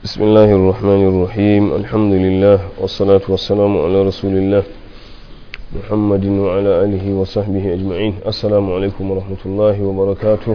بسم الله الرحمن الرحيم الحمد لله والصلاة والسلام على رسول الله محمد وعلى آله وصحبه أجمعين السلام عليكم ورحمة الله وبركاته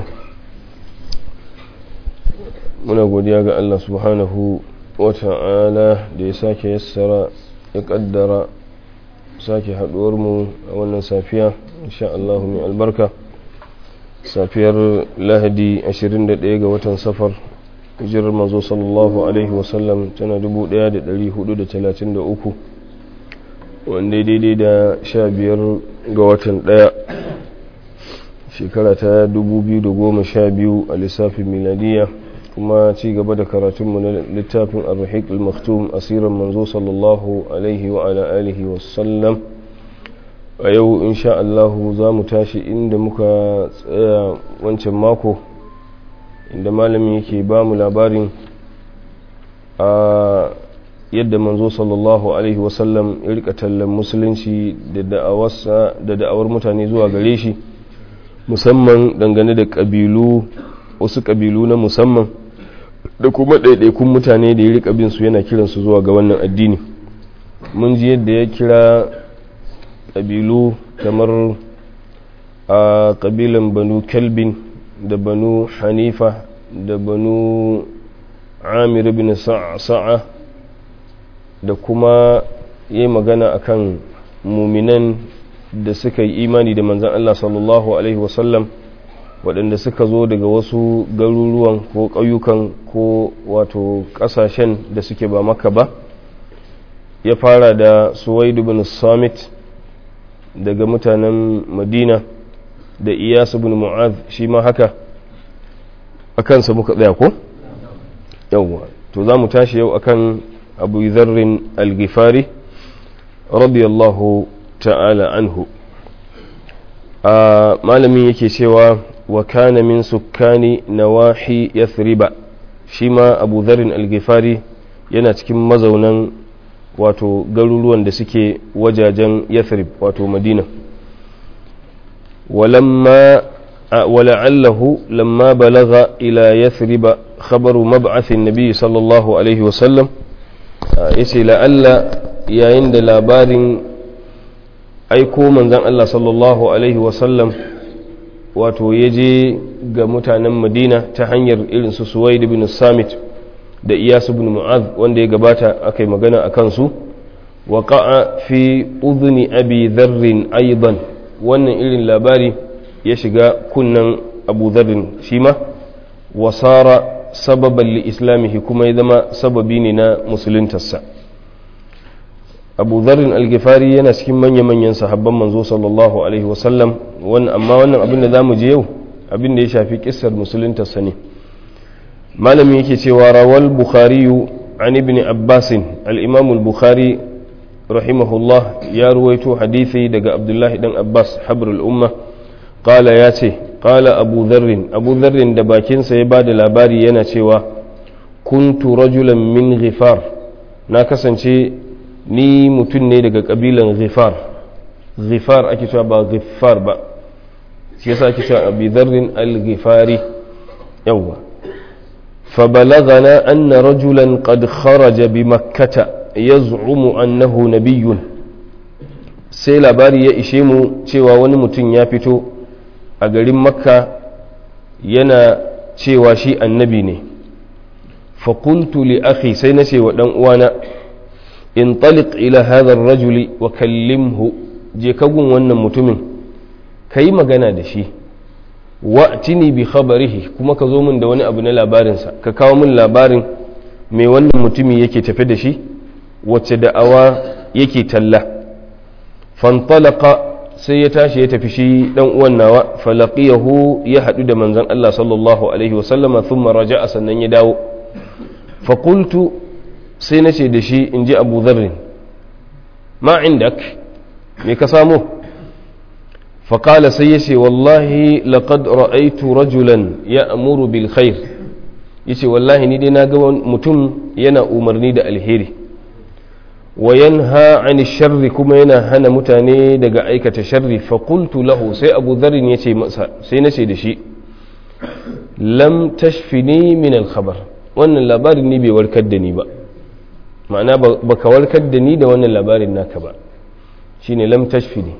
muna godiya ga Allah subhanahu wa ta'ala da ya sake yassara ya kaddara sake haduwar mu a wannan safiya insha Allah mai albarka safiyar lahadi 21 ga watan safar hijirar manzo sallallahu alaihi wasallam tana 1433 wanda daidai da 15 ga watan daya shekara ta 2012 a lissafin miladiya kuma ci gaba da karatunmu na littafin arhik al-maktum asirin manzo sallallahu alaihi wa ala alihi wasallam a yau insha Allahu za mu tashi inda muka tsaya wancan mako inda malami yake ba mu labarin a yadda manzo sallallahu alaihi wasallam ya rika tallan musulunci da da'awar mutane zuwa gare shi musamman dangane da ƙabilu wasu ƙabilu na musamman da kuma ɗaiɗaikun mutane da ya rika bin su yana kiransu zuwa ga wannan addini mun ji yadda ya kira ƙabilu kamar a ƙabilan banu kelbin da banu hanifa da banu amir bin sa'a da kuma yi magana akan muminan da suka yi imani da manzan Allah sallallahu Alaihi wasallam waɗanda suka zo daga wasu garuruwan ko ƙauyukan ko wato ƙasashen da suke ba maka ba ya fara da suwaidu bin samit daga mutanen madina da iyasu bin mu'az shi ma haka a kansa muka tsaya ko? yawwa to za mu tashi yau akan abu zarrin algifari radiyallahu ta'ala anhu a malamin yake cewa wa kana min sukkani nawahi yathriba shi ma abu zarrin algifari yana cikin mazaunan wato garuruwan da suke wajajen yathrib wato madina ولما ولعله لما بلغ إلى يثرب خبر مبعث النبي صلى الله عليه وسلم يسي لعل يا عند لابار aiko manzan Allah sallallahu Alaihi wasallam wato ya je ga mutanen madina ta hanyar irin su suwaid bin samit da iyasu bin mu'az wanda ya gabata aka yi magana a kansu wa ka'a fi udhni abi dharrin aidan wannan irin labari ya shiga kunnan abu dharrin shi ma wasara sababan li islamihi kuma ya zama sababi ne na musuluntarsa abu dharrin algifari yana cikin manya-manyan sahabban manzo sallallahu alaihi wasallam amma wannan abin da za mu je yau abin da ya shafi kissar musuluntarsa ne malamin yake cewa rawal bukhariyu an ibn abbasin al-imam al-bukhari rahimahullah ya ruwaito hadisi daga abdullahi dan abbas habrul umma qala ya ce qala abu dharrin abu dharrin da bakinsa ya bada labari yana cewa kuntu rajulan min ghifar na kasance ni mutum ne daga kabilan ghifar ghifar ake cewa ba ghifar ba shi yasa ake cewa abu dharrin al-ghifari yawwa فبلغنا أن رجلا قد خرج بمكة يزعم أنه نبي sai labari ya ishe mu cewa wani mutum ya fito a garin makka yana cewa shi annabi ne fakultu li akhi sai na ce wa ɗan uwana in taliq ila hadha rajuli wa kallimhu je kagun wannan mutumin ka yi magana da shi wa'tini bi khabarihi kuma ka zo min da wani abu na labarinsa ka kawo min labarin mai wannan mutumi yake tafe da shi wacce da'awa yake talla fantalaka sai ya tashi ya tafi shi dan uwan nawa falaqiyahu ya hadu da manzon Allah sallallahu alaihi wasallama thumma raja'a sannan ya dawo fa qultu sai nace da shi inji Abu Dharr ma indak me ka samu fa qala sai yace wallahi laqad ra'aytu rajulan ya'muru bil khair yace wallahi ni dai na ga mutum yana umarni da alheri wa yanha ani sharri kuma yana hana mutane daga aikata sharri fa qultu lahu sai abu dharrin yace masa sai nace da shi lam tashfini min al khabar wannan labarin ni bai warkar da ni ba ma'ana ba ka warkar da ni da wannan labarin naka ba shine lam tashfini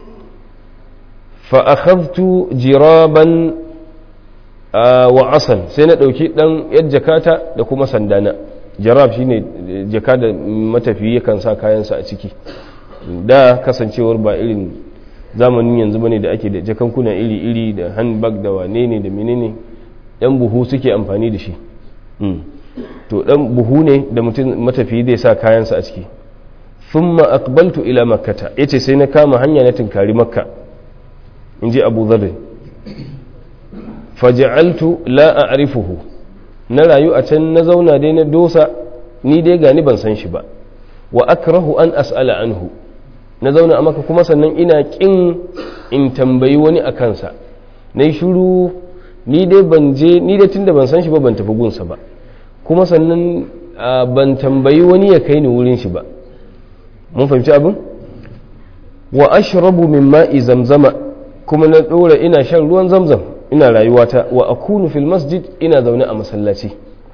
fa akhadtu jiraban wa asan sai na dauki dan yar jakata da kuma sandana jarab shine jaka da matafiyi yakan sa kayansa a ciki da kasancewar ba irin zamanin yanzu bane da ake da jakankuna iri-iri da handbag da wane ne da menene yan buhu suke amfani da shi to dan buhu ne da mutum matafiyi zai sa kayansa a ciki thumma aqbaltu ila makkata yace sai na kama hanya na tinkari makka inji abu dharr faj'altu la a'rifuhu na rayu a can na zauna dai na dosa ni dai gani ban san shi ba wa akrahu an as'ala anhu na zauna a maka kuma sannan ina kin in tambayi wani a kansa na yi shuru ni dai ban je ni dai tunda ban san shi ba ban tafi gunsa ba kuma sannan ban tambayi wani ya kai ni wurin shi ba mun fahimci abin wa ashrabu min ma'i zamzama kuma na dora ina shan ruwan zamzam ina rayuwata wa akunu fil masjid ina zaune a masallaci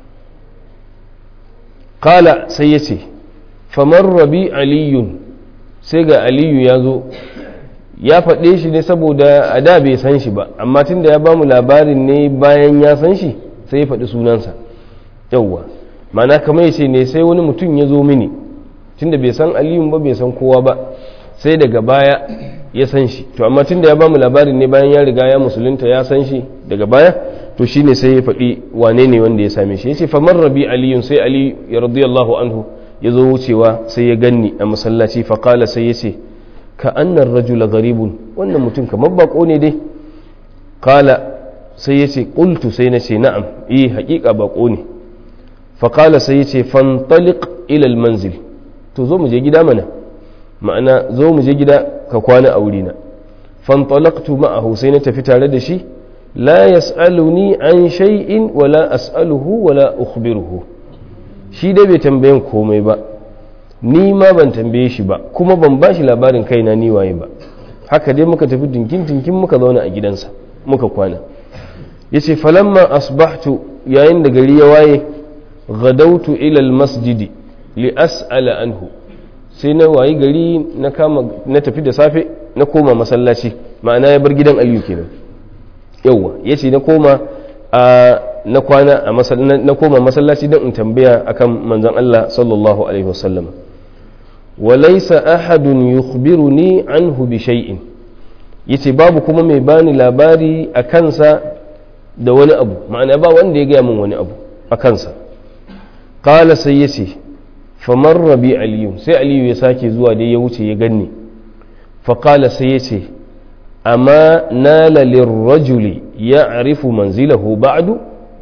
qala sai yace famar rabi aliyun sai ga aliyu ya zo ya faɗe shi ne saboda a da bai san shi ba amma tunda ya bamu labarin ne bayan ya san shi sai ya faɗi sunansa yauwa mana kamar yace ne sai wani mutum ya zo mini tunda bai san aliyun ba bai san kowa ba sai daga baya ya san shi to amma tunda ya bamu labarin ne bayan ya riga ya musulunta ya san shi daga baya to shine sai ya faɗi wane ne wanda ya same shi yace famar rabi aliyun sai ali ya radiyallahu anhu ya zo wucewa sai ya ganni a masallaci fa qala sai yace ka annar rajula gharibun wannan mutum kamar bako ne dai qala sai yace qultu sai na ce na'am eh haƙiƙa bako ne fa qala sai yace fantaliq ila al manzil to zo mu je gida mana ma'ana zo mu je gida ka kwana a wurina fantalaqtu ma'ahu sai na tafi tare da shi la yas'aluni an shay'in wala as'aluhu wala ukhbiruhu shi dai bai tambayin komai ba ni ma ban tambaye shi ba kuma ban ba shi labarin kaina ni waye ba haka dai muka tafi dinkin dinkin muka zauna a gidansa muka kwana yace falamma asbahtu yayin da gari ya waye ghadautu ila almasjidi li as'ala anhu sai na wayi gari na kama na tafi da safe na koma masallaci ma'ana ya bar gidan aliyu kenan yauwa ya ce na koma a na kwana a na koma masallaci don in tambaya akan manzon Allah sallallahu alaihi wasallam walaysa ahadun yukhbiruni anhu bi shay'in yace babu kuma mai bani labari a kansa da wani abu ma'ana ba wanda ya gaya min wani abu a kansa qala sai yace famar bi aliyu sai aliyu ya sake zuwa dai ya wuce ya ganni faƙala sai ya ce amma nala lirrajuli ya arifu manzilahu ba'du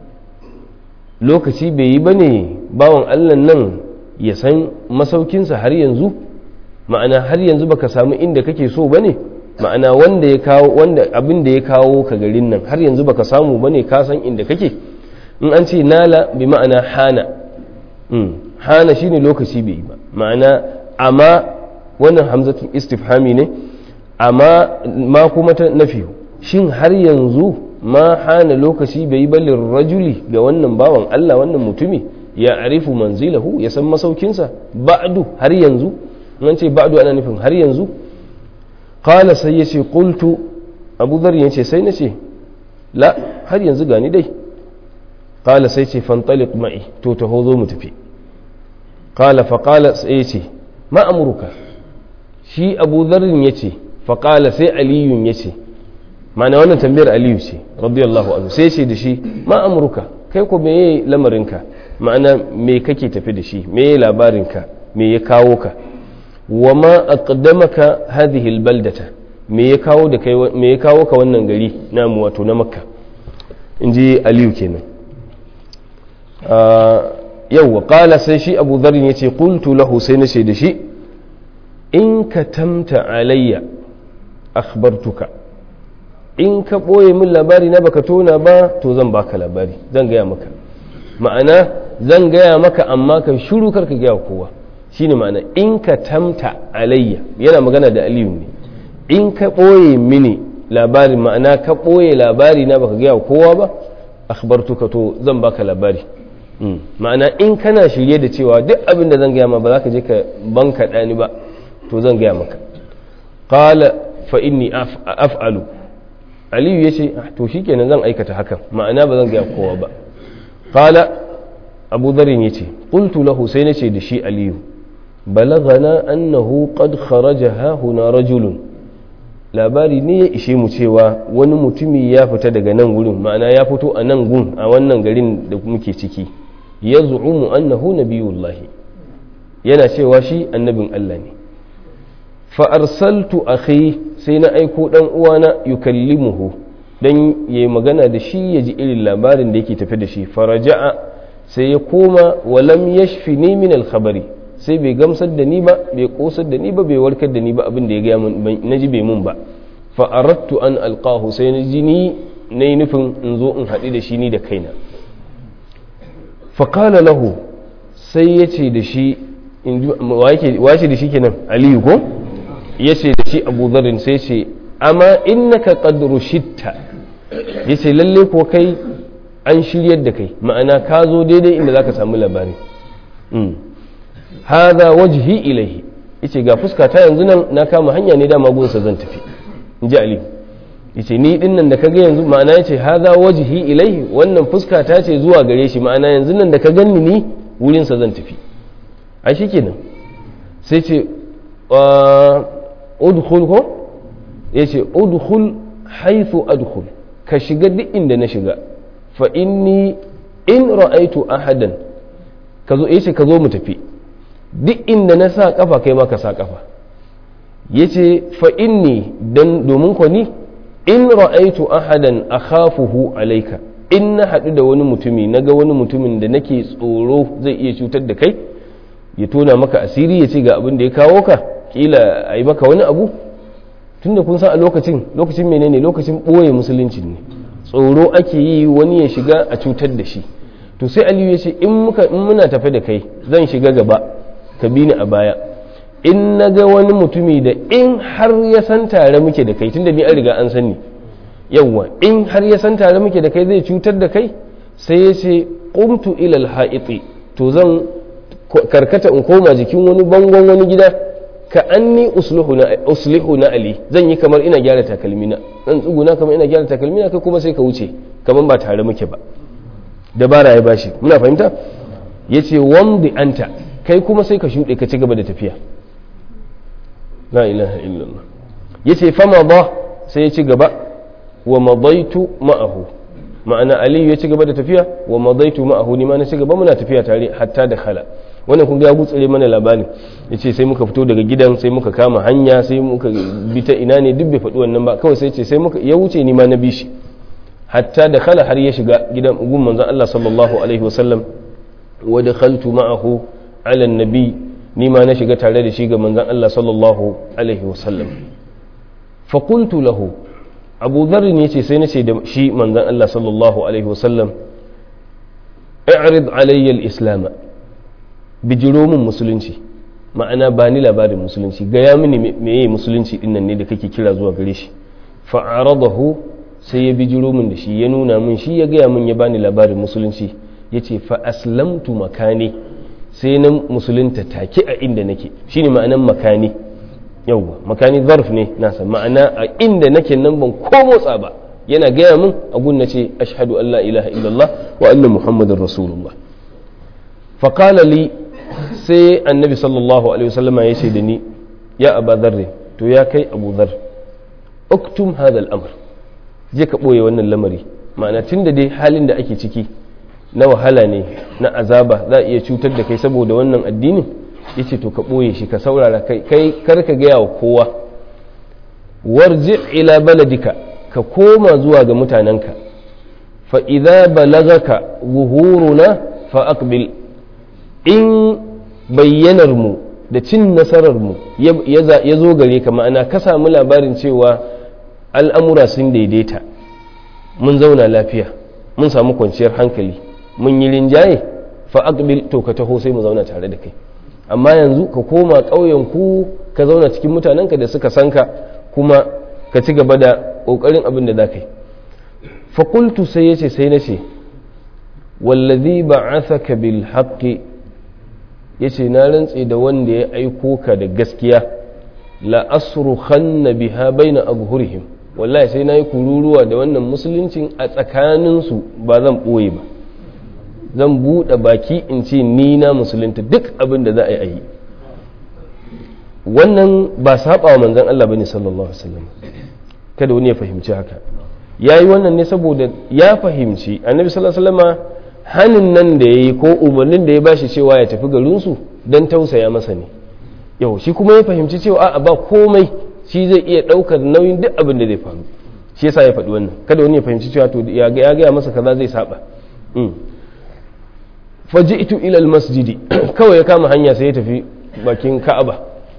lokaci bai yi ba ne bawan allah nan ya san masaukinsa har yanzu ma'ana har yanzu baka samu inda kake so ba ne ma'ana wanda ya kawo wanda abin da ya kawo ka garin nan har yanzu baka samu ba ne ka san inda kake in an ce nala bi ma'ana hana hana shine lokaci bai yi ba ma'ana amma wannan hamzatul istifhami ne amma ma kuma ta nafi shin har yanzu ma hana lokaci bai yi balin rajuli ga wannan bawan Allah wannan mutumi ya arifu manzilahu ya san masaukinsa ba'du har yanzu nan ce ba'du ana nufin har yanzu qala sai yace qultu abu dhar yace sai nace la har yanzu gani dai qala sai ce fantaliq ma'i to taho zo mu tafi qala fa qala sai ce ma amruka shi abu dharrin yace fa qala sai aliyun yace ma'ana wannan tambayar aliyu ce radiyallahu anhu sai ce da shi ma amruka kai ko meye lamarinka ma'ana me kake tafi da shi meye labarinka me ya kawo ka wa ma aqdamaka hadhihi albaldata me ya kawo da kai me ya kawo ka wannan gari namu wato na makka inji aliyu kenan yawwa qala sai shi abu dharr yace qultu lahu sai na ce da shi in katamta alayya akhbartuka in ka ɓoye min labari na baka tona ba to zan baka labari zan gaya maka ma'ana zan gaya maka amma ka shuru karka gaya kowa shine ma'ana in ka tamta alayya yana magana da aliyu ne in ka ɓoye mini labari ma'ana ka ɓoye labari na baka gaya kowa ba akhbartuka to zan baka labari ma'ana in kana shirye da cewa duk abin da zan gaya ma ba za ka je ka banka ɗani ba to zan gaya maka qala fa inni af'alu aliyu ya ce to shikenan zan aikata hakan ma'ana ba zan gaya kowa ba qala abu dharin ya ce qultu lahu sai na ce da shi aliyu balagana annahu qad kharaja ha huna rajulun labari ne ya ishe mu cewa wani mutumi ya fita daga nan gurin ma'ana ya fito a nan gun a wannan garin da muke ciki ya zu'umu annahu nabiyullahi yana cewa shi annabin Allah ne fa arsaltu akhi sai na aiko dan uwana yukallimuhu dan yayi magana da shi ya ji irin labarin da yake tafi da shi faraja'a sai ya koma walam yashfini min al-khabari sai bai gamsar da ni ba bai kosar da ni ba bai warkar da ni ba abin da ya gaya min na ji bai mun ba fa aradtu an alqahu sai na ji ni na yi nufin in zo in haɗu da shi ni da kaina fa qala lahu sai ya ce da shi wace da shi kenan aliyu ko ya ce da shi abu zarin sai ce amma innaka qad rushitta ya ce lalle ko kai an shiryar da kai ma'ana ka zo daidai inda zaka samu labari hadha wajhi ilaihi yace ga fuska ta yanzu nan na kama hanya ne dama gunsa zan tafi in ji ali yace ni din nan da kaga yanzu ma'ana yace hadha wajhi ilaihi wannan fuska ta ce zuwa gare shi ma'ana yanzu nan da ka ganni ni wurin sa zan tafi ai shikenan sai ce udkhul ko yace udkhul haythu adkhul ka shiga duk inda na shiga fa inni in ra'aitu ahadan ka zo yace ka zo mu tafi duk inda na sa kafa kai ma ka sa kafa yace fa inni dan domin ko ni in ra'aitu ahadan akhafuhu alayka in na haɗu da wani mutumi naga wani mutumin da nake tsoro zai iya cutar da kai ya tona maka asiri ya ce ga abin da ya kawo ka kila a yi maka wani abu tunda kun san a lokacin lokacin menene lokacin ɓoye musulunci ne tsoro ake yi wani ya shiga a cutar da shi to sai aliyu ya ce in muna tafe da kai zan shiga gaba ka bi ni a baya in na ga wani mutumi da in har ya san tare muke da kai tunda ni an riga an sani yawwa in har ya san tare muke da kai zai cutar da kai sai ya ce qumtu ila al to zan karkata in koma jikin wani bangon wani gida ka anni uslihu na ali zan yi kamar ina gyara takalmina zan tsuguna kamar ina gyara takalmina kai kuma sai ka wuce kamar ba tare muke ba dabara ya bashi muna fahimta yace wamdi anta kai kuma sai ka shuɗe ka ci gaba da tafiya la ilaha illallah yace fama ba sai ya ci gaba wa madaitu ma'ahu ma'ana aliyu ya ci gaba da tafiya wa madaitu ma'ahu ni ma na ci gaba muna tafiya tare hatta da khala wannan kun ga ya gutsire mana labari yace sai muka fito daga gidan sai muka kama hanya sai muka bi ta ina ne duk bai faɗi wannan ba kawai sai ce sai muka ya wuce ni ma na bi shi hatta da khala har ya shiga gidan gun manzon Allah sallallahu alaihi wasallam wa dakhaltu ma'ahu ala nabi ni ma na shiga tare da shi ga manzon Allah sallallahu alaihi wasallam fa qultu lahu abu dharr ne ce sai na ce da shi manzon Allah sallallahu alaihi wasallam i'rid alayya al-islam bijiro min musulunci ma'ana ba ni labarin musulunci gaya mini meye musulunci dinnan ne da kake kira zuwa gare shi fa'aradahu sai ya bijiro min da shi ya nuna min shi ya gaya min ya bani labarin musulunci ya ce fa aslamtu makani sai na musulunta take a inda nake shine ma'anan makani yauwa makani zarf ne nasa ma'ana a inda nake nan ban ko motsa ba yana gaya min a gunna ce ashhadu an la ilaha illallah wa anna muhammadar rasulullah faƙala li sai annabi sallallahu alaihi wasallam ya ce da ni ya aba zarre to ya kai abu zar uktum hadha al-amr je ka ɓoye wannan lamari ma'ana tun da dai halin da ake ciki na wahala ne na azaba za a iya cutar da kai saboda wannan addinin ya ce to ka ɓoye shi ka saurara kai kai kar ka gaya wa kowa warji ila baladika ka koma zuwa ga mutanenka fa idza balagaka zuhuruna fa aqbil in bayyanar mu da cin nasarar mu ya zo gare ka ma'ana ka samu labarin cewa al'amura sun daidaita mun zauna lafiya mun samu kwanciyar hankali mun yi rinjaye fa aqbil to ka taho sai mu zauna tare da kai amma yanzu ka koma ƙauyen ku ka zauna cikin mutanenka da suka san ka kuma ka ci gaba da ƙoƙarin abin da za ka yi fakultu sai ya ce sai na ce wallazi ba'athaka bil haqqi yace na rantse da wanda ya aiko ka da gaskiya la asrukhanna biha baina abhurihim wallahi sai nayi kururuwa da wannan musuluncin a tsakanin su ba zan boye ba zan bude baki in ce ni na musulunta duk abin da za a yi wannan ba saba wa manzon Allah bane sallallahu alaihi wasallam kada wani ya fahimci haka yayi wannan ne saboda ya fahimci annabi sallallahu alaihi wasallam hanin nan da yayi ko umarnin da ya bashi cewa ya tafi garin su dan tausaya masa ne yau shi kuma ya fahimci cewa a ba komai shi zai iya daukar nauyin duk abin da zai faru shi yasa ya faɗi wannan kada wani ya fahimci cewa to ya ga ya masa kaza zai saba faji'tu ila almasjidi kawai ya kama hanya sai ya tafi bakin ka'aba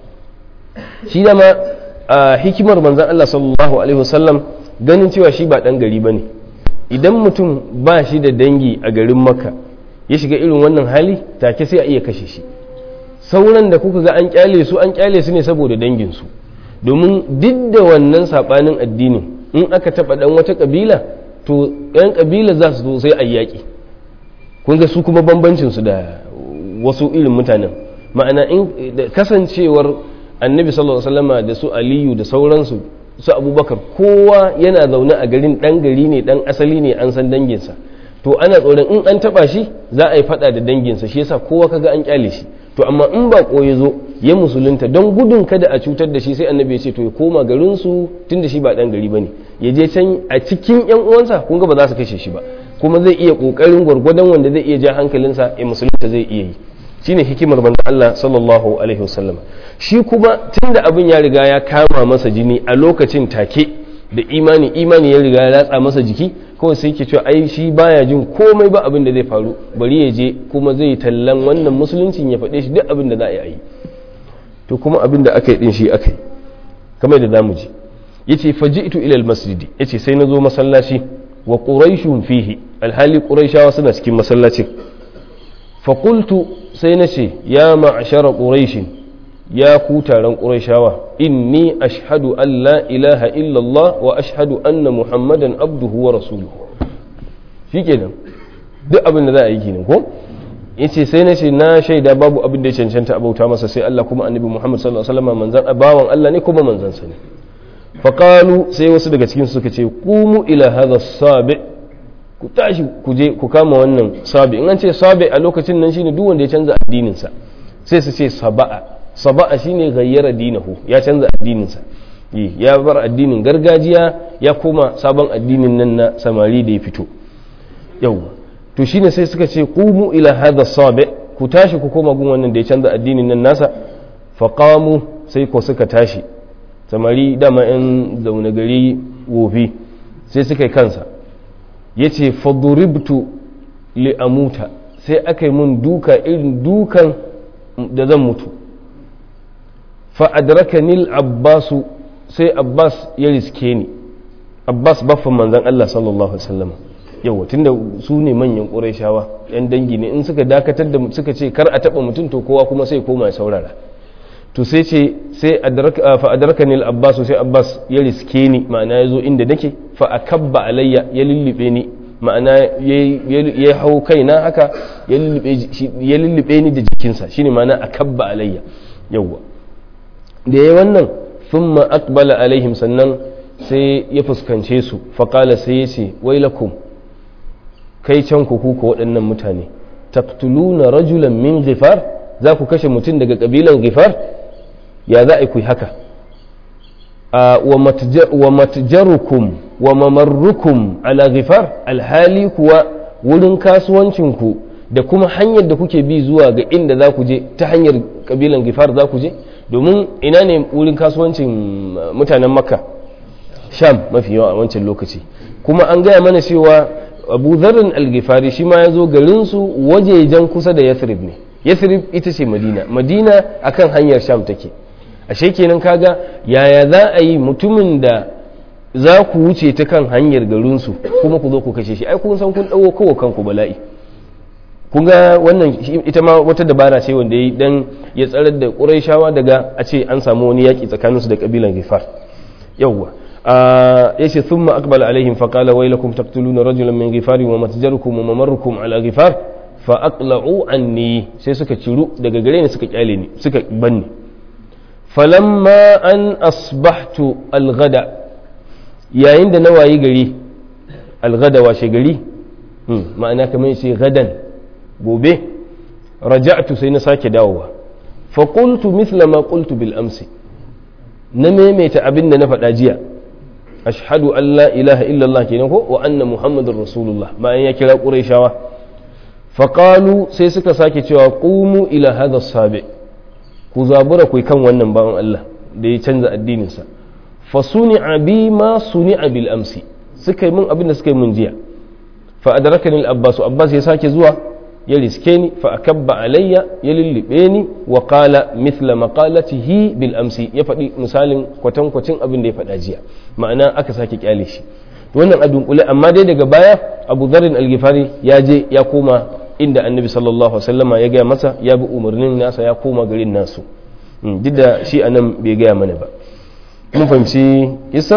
shi dama a hikimar manzon Allah sallallahu alaihi wasallam ganin cewa shi ba dan gari bane idan mutum ba shi da dangi a garin makka ya shiga irin wannan hali take sai a iya kashe shi sauran da kuka ga an kyale su an kyale su ne saboda danginsu domin duk da wannan sabanin addinin in aka taba dan wata kabila to yan kabila za su zo sai a yaƙi kun ga su kuma bambancin su da wasu irin mutanen ma'ana in kasancewar annabi sallallahu alaihi wasallama da su aliyu da sauransu su abubakar kowa yana zaune a garin dan gari ne dan asali ne an san danginsa to ana tsoron in an taba shi za a yi fada da danginsa shi yasa kowa kaga an kyale shi to amma in ba ya zo ya musulunta don gudun kada a cutar da shi sai annabi ya ce to ya koma garin su tunda shi ba dan gari bane ya je can a cikin yan uwansa kun ga ba za su kashe shi ba kuma zai iya kokarin gwargwadon wanda zai iya ja hankalinsa ya musulunta zai iya yi shine hikimar manzon Allah sallallahu alaihi wasallam shi kuma tunda abin ya riga ya kama masa jini a lokacin take da imani imani ya riga ya latsa masa jiki kawai sai ke cewa ai shi baya jin komai ba abin da zai faru bari ya je kuma zai tallan wannan musuluncin ya faɗe shi duk abin da za a yi to kuma abin da aka yi din shi aka yi kamar da zamu ji yace faji'tu ila almasjidi yace sai na zo masallaci wa quraishun fihi alhali quraishawa suna cikin masallacin fa qultu sai na ce ya ma'ashara quraishin ya ku taron quraishawa inni ashhadu an la ilaha illallah wa ashhadu anna muhammadan abduhu wa rasuluhu shikenan duk abin da za a yi kenan ko yace sai na ce na shaida babu abin da ya cancanta abauta masa sai Allah kuma annabi Muhammad sallallahu alaihi wasallam manzan bawan Allah ne kuma manzan sa ne faƙalu sai wasu daga cikin suka ce kumu ila hadha sabi ku tashi ku je ku kama wannan sabi in an ce sabi a lokacin nan shine duk wanda ya canza addinin sa sai su ce saba'a saba'a shine gayyara dinahu ya canza addinin sa ya bar addinin gargajiya ya koma sabon addinin nan na samari da ya fito yau to shine sai suka ce kumu ila hadha sabi ku tashi ku koma gun wannan da ya canza addinin nan nasa faqamu sai ko suka tashi samari dama 'yan zaune gari wofi sai suka yi kansa ya ce faduribtu li'amuta sai aka yi mun duka irin dukan da zan mutu fa'adraka nil abbasu sai abbas ya riske ni abbas baffan manzan allah sallallahu alaihi wasallam yawa tunda su ne manyan ƙurayshawa 'yan dangi ne in suka dakatar da suka ce kar a taɓa mutum to kowa kuma sai koma ya saurara to sai ce sai fa adraka ni al-abbas sai abbas ya riske ni ma'ana yazo inda nake fa akabba alayya ya lullube ni ma'ana ya hau kaina haka ya lullube ni da jikinsa shine ma'ana akabba alayya yawwa da yayi wannan thumma aqbala alaihim sannan sai ya fuskance su fa qala sai ya ce wailakum kai can ku ku waɗannan mutane taqtuluna rajulan min ghifar za ku kashe mutum daga kabilan ghifar ya za a yi haka wa matjarukum wa mamarrukum ala ghifar alhali kuwa wurin kasuwancinku da kuma hanyar da kuke bi zuwa ga inda za ku je ta hanyar kabilan ghifar za ku je domin ina ne wurin kasuwancin mutanen makka sham mafi yawa a wancan lokaci kuma an gaya mana cewa abu zarrin algifari shi ma ya zo garinsu wajejen kusa da yathrib ne yathrib ita ce madina madina akan hanyar sham take ashe kenan kaga yaya za a yi mutumin da za ku wuce ta kan hanyar garinsu kuma ku zo ku kashe shi ai kun san kun dawo kowa kanku bala'i kun ga wannan ita ma wata dabara ce wanda ya dan ya tsarar da ƙurayshawa daga a ce an samu wani yaƙi tsakaninsu da ƙabilan gifar yawwa yace thumma aqbala alaihim fa qala waylakum taqtuluna rajulan min ghifari wa matjarukum wa mamarrukum ala ghifar fa aqla'u anni sai suka ciru daga gare ni suka kyale ni suka banni falamma an asbahtu alghada yayin da na wayi gari alghada washe gari ma'ana kamar sai gadan gobe raja'tu sai na sake dawowa fa qultu mithla ma qultu bil amsi na maimaita abin da na faɗa jiya ashhadu an la ilaha illallah kenan ko wa anna muhammadar rasulullah bayan ya kira qurayshawa fa qalu sai suka sake cewa qumu ila hadha sabi ku zabura ku kan wannan bawan Allah da ya canza addininsa fa suni'a bi ma suni'a bil amsi suka yi min abin da suka yi min jiya fa adrakani al abbas abbas ya sake zuwa ya riske ni fa akabba alayya ya lullube ni wa qala mithla maqalatihi bil amsi ya faɗi misalin kwatankwacin abin da ya faɗa jiya ma'ana aka sake kyale shi wannan a dunkule amma dai daga baya abu zarin algifari ya je ya koma inda annabi sallallahu alaihi wasallama ya gaya masa ya bi umarnin nasa ya koma garin nasu duk da shi anan bai gaya mana ba mun fahimci isar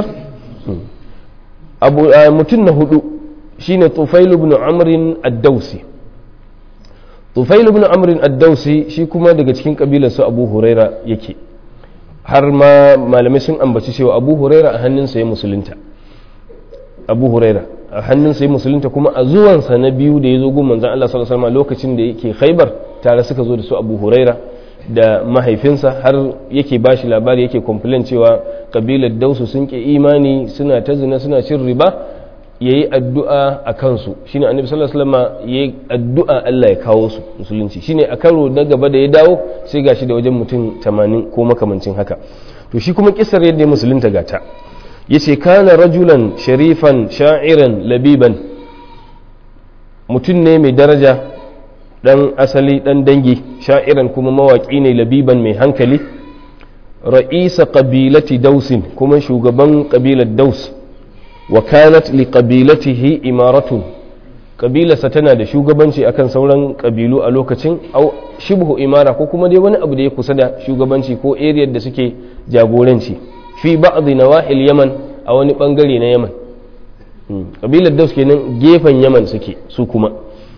abu mutum na hudu shine tufail ibn amr ad-dawsi tufail ibn amr ad-dawsi shi kuma daga cikin kabilar su abu huraira yake har ma malamai sun ambaci cewa abu huraira a hannunsa ya musulunta abu huraira a hannunsa ya musulunta kuma a zuwansa na biyu da ya zo gun manzan Allah sallallahu alaihi wasallam lokacin da yake khaibar tare suka zo da su abu huraira da mahaifinsa har yake ba shi labari yake complain cewa kabilar dausu sun ke imani suna ta zina suna cin riba ya yi addu'a a kansu shine annabi sallallahu alaihi wasallam ya yi addu'a Allah ya kawo su musulunci shine a karo na gaba da ya dawo sai gashi da wajen mutum 80 ko makamancin haka to shi kuma kisar yadda ya musulunta gata yace kana rajulan sharifan sha'iran labiban mutum ne mai daraja dan asali dan dangi sha'iran kuma mawaki ne labiban mai hankali ra'isa qabilati dausin kuma shugaban kabilar daus wa kanat li qabilatihi imaratun kabilarsa tana da shugabanci akan sauran kabilu a lokacin au shibhu imara ko kuma dai wani abu da ya kusa da shugabanci ko area da suke jagoranci fi ba'd nawahil yaman a wani bangare na yaman kabilar daus kenan gefen yaman suke su kuma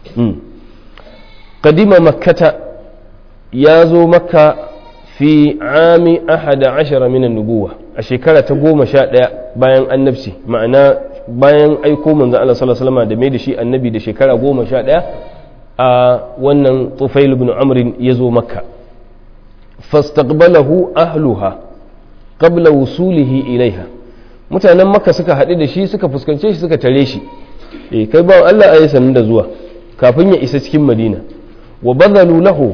kadima makkata ya zo makka fi ami ahada ashara minan nubuwa a shekara ta goma sha ɗaya bayan annabci ma'ana bayan aiko manzan Allah sallallahu alaihi wasallam da mai da shi annabi da shekara goma sha ɗaya a wannan tufail ibn amrin ya zo makka fastaqbalahu ahluha qabla wusulihi ilaiha mutanen makka suka haɗu da shi suka fuskance shi suka tare shi eh kai ba Allah ayi sanin da zuwa kafin ya isa cikin madina wa badalu lahu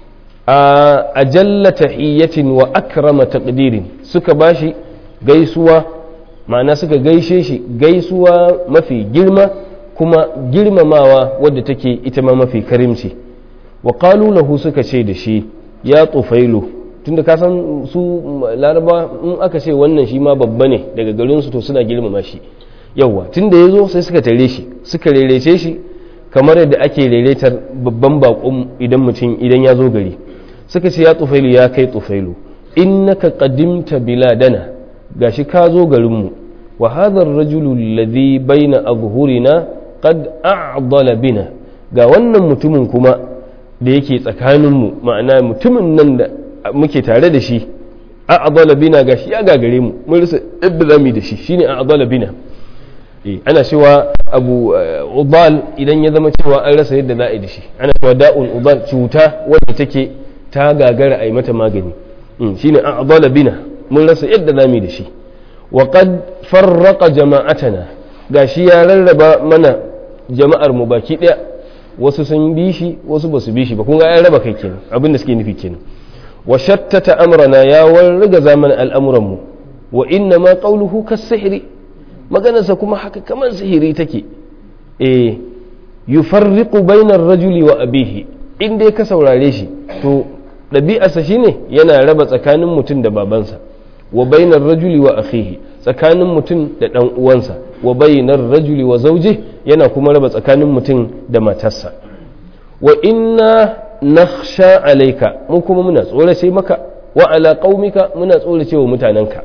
a ajalla tahiyyatin wa akrama taqdirin suka bashi gaisuwa ma'ana suka gaishe shi gaisuwa mafi girma kuma girmamawa wadda take ita ma mafi karimci wa qalu lahu suka ce da shi ya tufailu tunda ka san su laraba in aka ce wannan shi ma babba ne daga garin su to suna girmama shi yawa tunda yazo sai suka tare shi suka rerece shi kamar yadda ake reretar babban bakon idan mutum idan ya zo gari suka ce ya tufailu ya kai tufailu innaka qadimta biladana gashi ka zo garinmu wa hadha ar-rajulu alladhi baina azhurina qad a'dala bina ga wannan mutumin kuma da yake tsakaninmu ma'ana mutumin nan da muke tare da shi a'dala bina gashi ya gagare mu mun rasa yadda zamu da shi shine a'dala bina ana cewa abu udal idan ya zama cewa an rasa yadda za a yi da shi ana cewa da'un udal cuta wadda take ta gagara a yi mata magani shine a'dala bina mun rasa yadda za mu yi da shi wa qad farraqa jama'atana gashi ya rarraba mana jama'ar mu baki daya wasu sun bi shi wasu basu bi shi ba kun ga ya raba kai kenan abin da suke nufi kenan wa shattata amrana ya warga zaman al'amuran mu wa inna ma qawluhu kas-sihri maganarsa kuma haka kamar sihiri take eh yufarriqu bainar rajuli wa abihi in dai ka saurare shi to ɗabi'arsa shine yana raba tsakanin mutum da babansa wa bainar rajuli wa akhihi tsakanin mutum da ɗan uwansa wa bainar rajuli wa zauje yana kuma raba tsakanin mutum da matarsa wa inna nakhsha alayka mu kuma muna tsorace maka wa ala qaumika muna tsorace wa mutanenka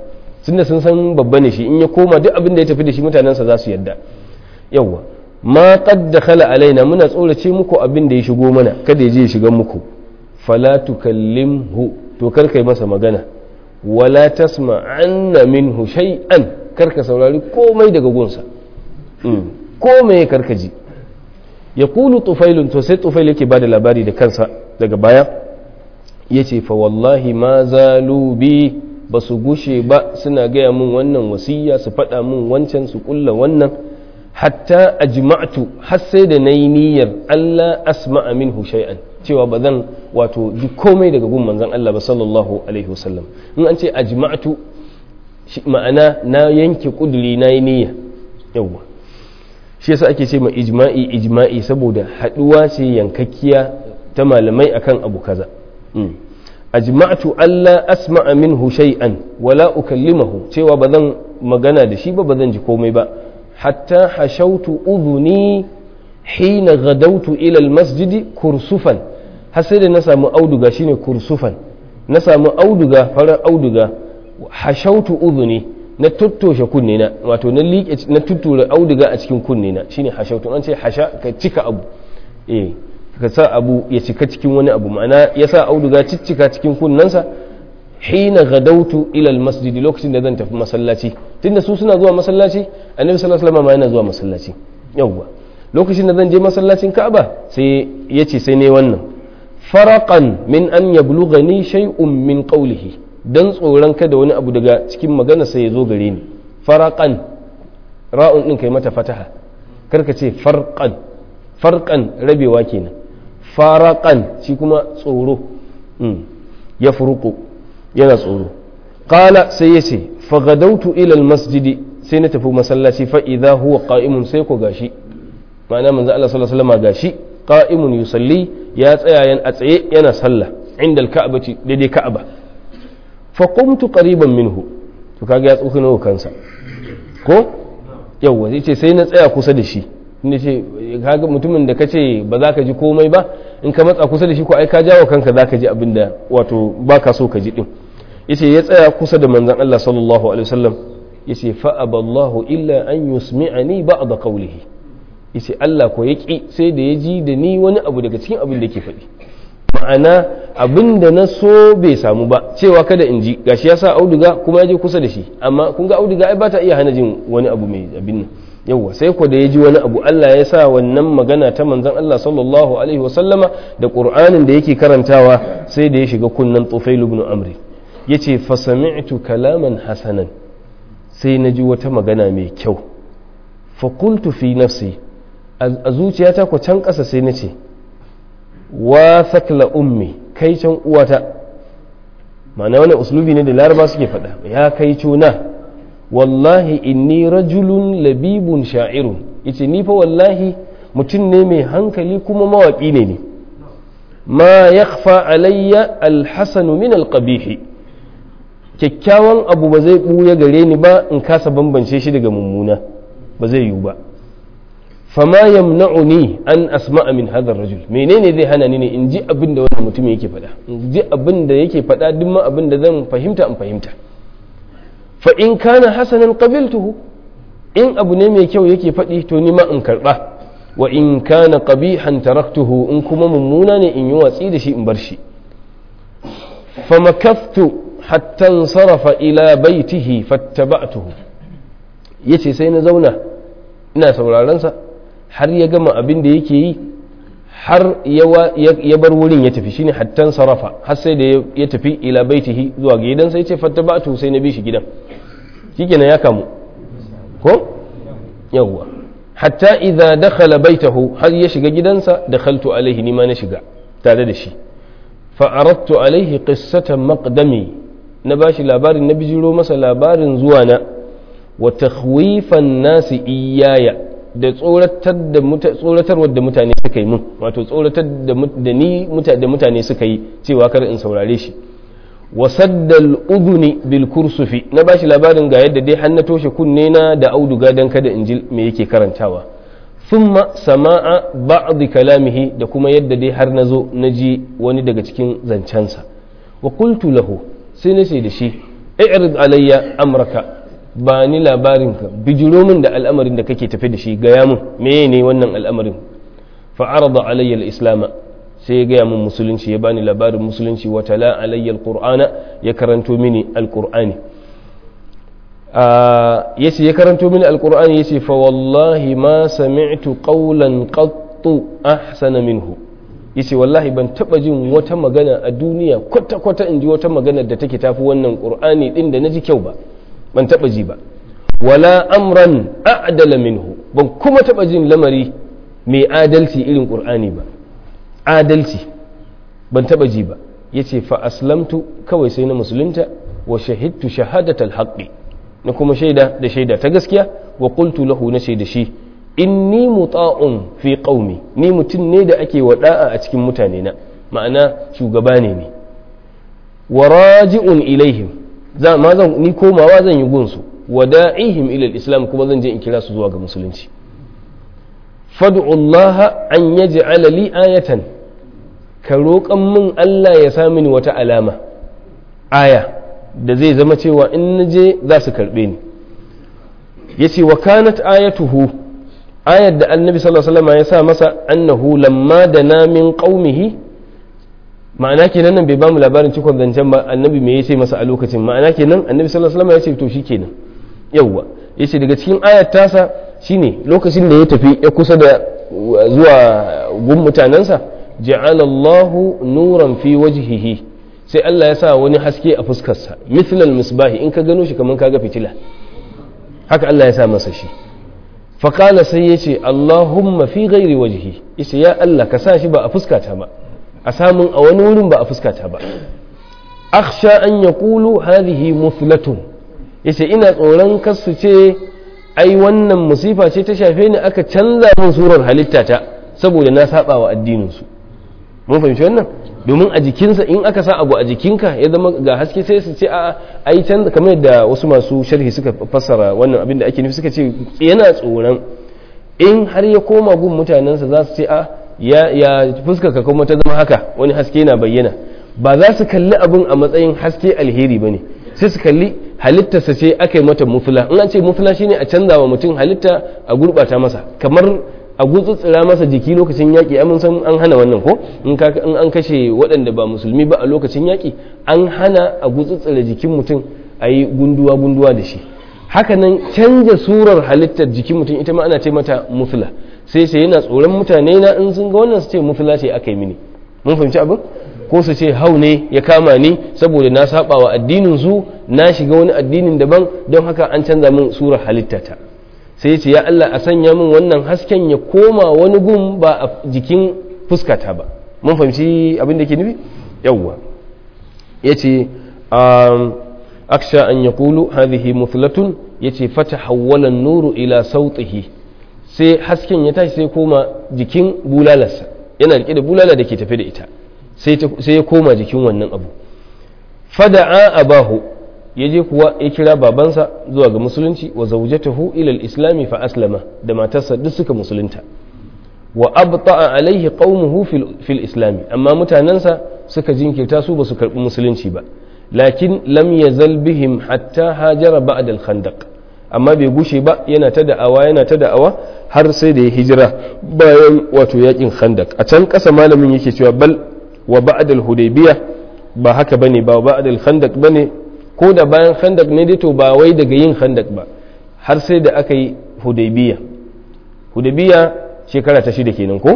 tunda sun san babba ne shi in ya koma duk abin da ya tafi da shi mutanensa za su yadda yawwa ma qad dakhala alaina muna tsorace muku abin da ya shigo mana kada ya je ya shiga muku fala tukallimhu to kar kai masa magana wala tasma anna minhu shay'an kar ka saurari komai daga gunsa komai kar ka ji ya kulu tufailun to sai tufail yake bada labari da kansa daga baya yace fa wallahi ma zalu bi ba su gushe ba suna gaya mun wannan wasiya su faɗa mun wancan su kulla wannan hatta ajma'tu har sai da nayi niyyar Allah asma'a minhu shay'an cewa ba zan wato ji komai daga gun manzon Allah ba sallallahu alaihi wasallam in an ce ajma'tu ma'ana na yanke kuduri na yi niyya yawwa shi yasa ake ce ma ijma'i ijma'i saboda haduwa ce yankakkiya ta malamai akan abu kaza ajma'tu alla asma'a minhu shay'an wala ukallimahu cewa ba zan magana da shi ba ba zan ji komai ba hatta hashautu udhuni hina gadautu ila almasjidi kursufan har sai da na samu auduga shine kursufan na samu auduga farar auduga hashautu udhuni na tuttoshe kunne na wato na liƙe na tuttura auduga a cikin kunne na shine hashautu an ce hasha ka cika abu eh ka sa abu ya cika cikin wani abu ma'ana ya sa auduga ciccika cikin kunnensa hina gadautu ila almasjidi lokacin da zan tafi masallaci tunda su suna zuwa masallaci annabi sallallahu alaihi wasallam yana zuwa masallaci yawwa lokacin da zan je masallacin Ka'aba sai yace sai ne wannan faraqan min an yablughani shay'un min qawlihi dan tsoron kada wani abu daga cikin magana sai ya zo gare ni faraqan ra'un din kai mata fataha karka ce farqan farqan rabewa kenan faraqan shi kuma tsoro ya furuku yana tsoro qala sai yace fagadautu ila almasjidi sai na tafi masallaci fa idza huwa qa'imun sai ko gashi ma'ana manzo Allah sallallahu alaihi wasallam gashi qa'imun yusalli ya tsaya yan a tsaye yana sallah inda alka'bati daidai ka'aba fa qumtu qariban minhu to kaga ya tsokano kansa ko yawa zai ce sai na tsaya kusa da shi inda ce kaga mutumin da kace ba za ka ji komai ba in ka matsa kusa da shi ko ai ka jawo kanka za ka ji abin da wato baka so ka ji din yace ya tsaya kusa da manzon Allah sallallahu alaihi wasallam yace fa aballahu illa an yusmi'ani ba'd qawlihi yace Allah ko ya ki sai da ya ji da ni wani abu daga cikin abin da yake faɗi ma'ana abin da na so bai samu ba cewa kada in ji gashi ya sa auduga kuma ya je kusa da shi amma kun ga auduga ai ba ta iya hana jin wani abu mai abin nan yawwa sai ko da ya ji wani abu Allah ya sa wannan magana ta manzon Allah sallallahu alaihi wasallama da Qur'anin da yake karantawa sai da ya shiga kunnan Tufail ibn Amr yace fa sami'tu kalaman hasanan sai na ji wata magana mai kyau fa qultu fi nafsi a zuciyata ko can ƙasa sai na ce wa sakla ummi kai can uwata ma'ana wani uslubi ne da laraba suke faɗa ya kai cuna wallahi inni rajulun labibun sha'irun yace ni fa wallahi mutum ne mai hankali kuma mawaƙi ne ne ma yakhfa alayya alhasanu min alqabihi kyakkyawan abu ba zai ɓuya gare ni ba in kasa bambance shi daga mummuna ba zai yiwu ba fama yamna'uni an asma'a min hadha rajul menene zai hana ni ne in ji abin da wannan mutum yake faɗa in ji abin da yake faɗa duk ma abin da zan fahimta in fahimta fa in kana hasanan qabiltuhu in abu ne mai kyau yake faɗi to ni ma in karɓa wa in kana qabihan taraktuhu in kuma mummuna ne in yi watsi da shi in bar shi fa makaftu hatta sarafa ila baitihi fattaba'tuhu yace sai na zauna ina sauraron sa har ya gama abin da yake yi har ya bar wurin ya tafi shine hattan sarafa har sai da ya tafi ila baitihi zuwa ga gidan sai ce fattaba'tu sai na bi shi gidan shikenan ya kamu ko yawwa hatta idza dakhala baitahu har ya shiga gidansa dakhaltu alaihi nima na shiga tare da shi fa aradtu alaihi qissatan maqdami na bashi labarin na bijiro masa labarin zuwa na wa takhwifan nasi iyaya da tsoratarwar da mutane suka yi mun wato tsoratar da ni da mutane suka yi cewa kar in saurare shi wa saddal uduni bil kursufi na bashi labarin ga yadda dai har na toshe kunne na da auduga dan kada in ji me yake karantawa thumma sama'a ba'd kalamihi da kuma yadda dai har nazo na ji wani daga cikin zancensa wa qultu lahu sai na ce da shi i'rid alayya amraka ba ni labarinka bijiro min da al'amarin da kake tafe da shi gaya min meye ne wannan al'amarin fa'arada alayya al-islam sai ya gaya min musulunci ya bani labarin musulunci wa tala alayya al-qur'ana ya karanto mini al-qur'ani yace ya karanto mini al-qur'ani yace fa wallahi ma sami'tu qawlan qattu ahsana minhu yace wallahi ban taba jin wata magana a duniya kwata kwata in ji wata magana da take tafi wannan qur'ani din da naji kyau ba ban taba ji ba wala amran a'dala minhu ban kuma taba jin lamari mai adalci irin qur'ani ba adalci ban taba ji ba yace fa aslamtu kawai sai na musulunta wa shahidtu shahadatal haqqi na kuma shaida da shaida ta gaskiya wa qultu lahu na shaida shi inni muta'un fi qaumi ni mutum ne da ake wada'a a cikin mutane na ma'ana shugaba ne ni wa raji'un ilaihim za ma zan ni komawa zan yi gunsu wa da'ihim ila islam kuma zan je in kira su zuwa ga musulunci fad'u Allah an yaj'ala li ayatan ka roƙan min Allah ya sa mini wata alama aya da zai zama cewa in naje za su karɓe ni yace wa kanat ayatuhu ayar da annabi sallallahu alaihi wasallam ya sa masa annahu lamma dana min qaumihi ma'ana kenan nan bai bamu labarin cikon zancen ba annabi me yace masa a lokacin ma'ana kenan annabi sallallahu alaihi wasallam ya ce to shikenan yawwa yace daga cikin ayar tasa shine lokacin da ya tafi ya kusa da zuwa gun mutanensa ja'ala Allahu nuran fi wajhihi sai Allah ya sa wani haske a fuskarsa mithlal misbahi in ka gano shi kaman kaga fitila haka Allah ya sa masa shi faƙala sai ya ce Allahumma fi gairi wajihi yace ya Allah ka sa shi ba a fuskata ba a samun a wani wurin ba a fuskata ba akhsha an yaqulu hadhihi muflatun yace ina tsoron kasu ce ai wannan musifa ce ta shafe ni aka canza min surar halittata saboda na saba wa addinin su mun fahimci wannan domin a jikinsa in aka sa abu a jikinka ya zama ga haske sai su ce a ai canza kamar yadda wasu masu sharhi suka fassara wannan abin da ake nufi suka ce yana tsoron in har ya koma gun mutanensa za su ce a ya ya fuskaka kuma ta zama haka wani haske na bayyana ba za su kalli abin a matsayin haske alheri bane sai su kalli halittarsa ce aka yi mata mufula in an ce mufula shine a canza wa mutum halitta a gurbata masa kamar a gutsutsura masa jiki lokacin yaƙi amin san an hana wannan ko in an kashe waɗanda ba musulmi ba a lokacin yaƙi an hana a gutsutsura jikin mutum a yi gunduwa gunduwa da shi hakanan canja surar halittar jikin mutum ita ma ana ce mata mufla sai sai yana tsoron mutane na in sun ga wannan su ce mufla ce aka yi mini mun fahimci abin ko su ce hau ne ya kama ni saboda na saba wa addinin su na shiga wani addinin daban don haka an canza min surar halittata sai ce ya Allah a sanya min wannan hasken ya koma wani gun ba a jikin fuskata ba mun fahimci abin da ke nufi yawwa ya ce aksha an ya kulu hadhihi muflatun ya ce fata hawwalan nuru ila sautihi sai hasken ya tashi sai koma jikin bulalarsa yana rike da bulala da ke tafe da ita sai ya koma jikin wannan abu fada'a abahu ya je kuwa ya kira babansa zuwa ga musulunci wa zaujatahu ila al-islami fa aslama da matarsa duk suka musulunta wa abta'a alaihi qaumuhu fil islami amma mutanansa suka jinkirta su ba su karbi musulunci ba lakin lam yazal bihim hatta hajara ba'da al-khandaq amma bai gushe ba yana ta da'awa yana ta da'awa har sai da ya hijira bayan wato yakin khandaq a can kasa malamin yake cewa bal wa ba'da al-hudaybiyah ba haka bane ba ba'da al-khandaq bane ko da bayan khandak ne dai to ba wai daga yin khandak ba har sai da aka yi hudaybiya hudaybiya shekara ta shida kenan ko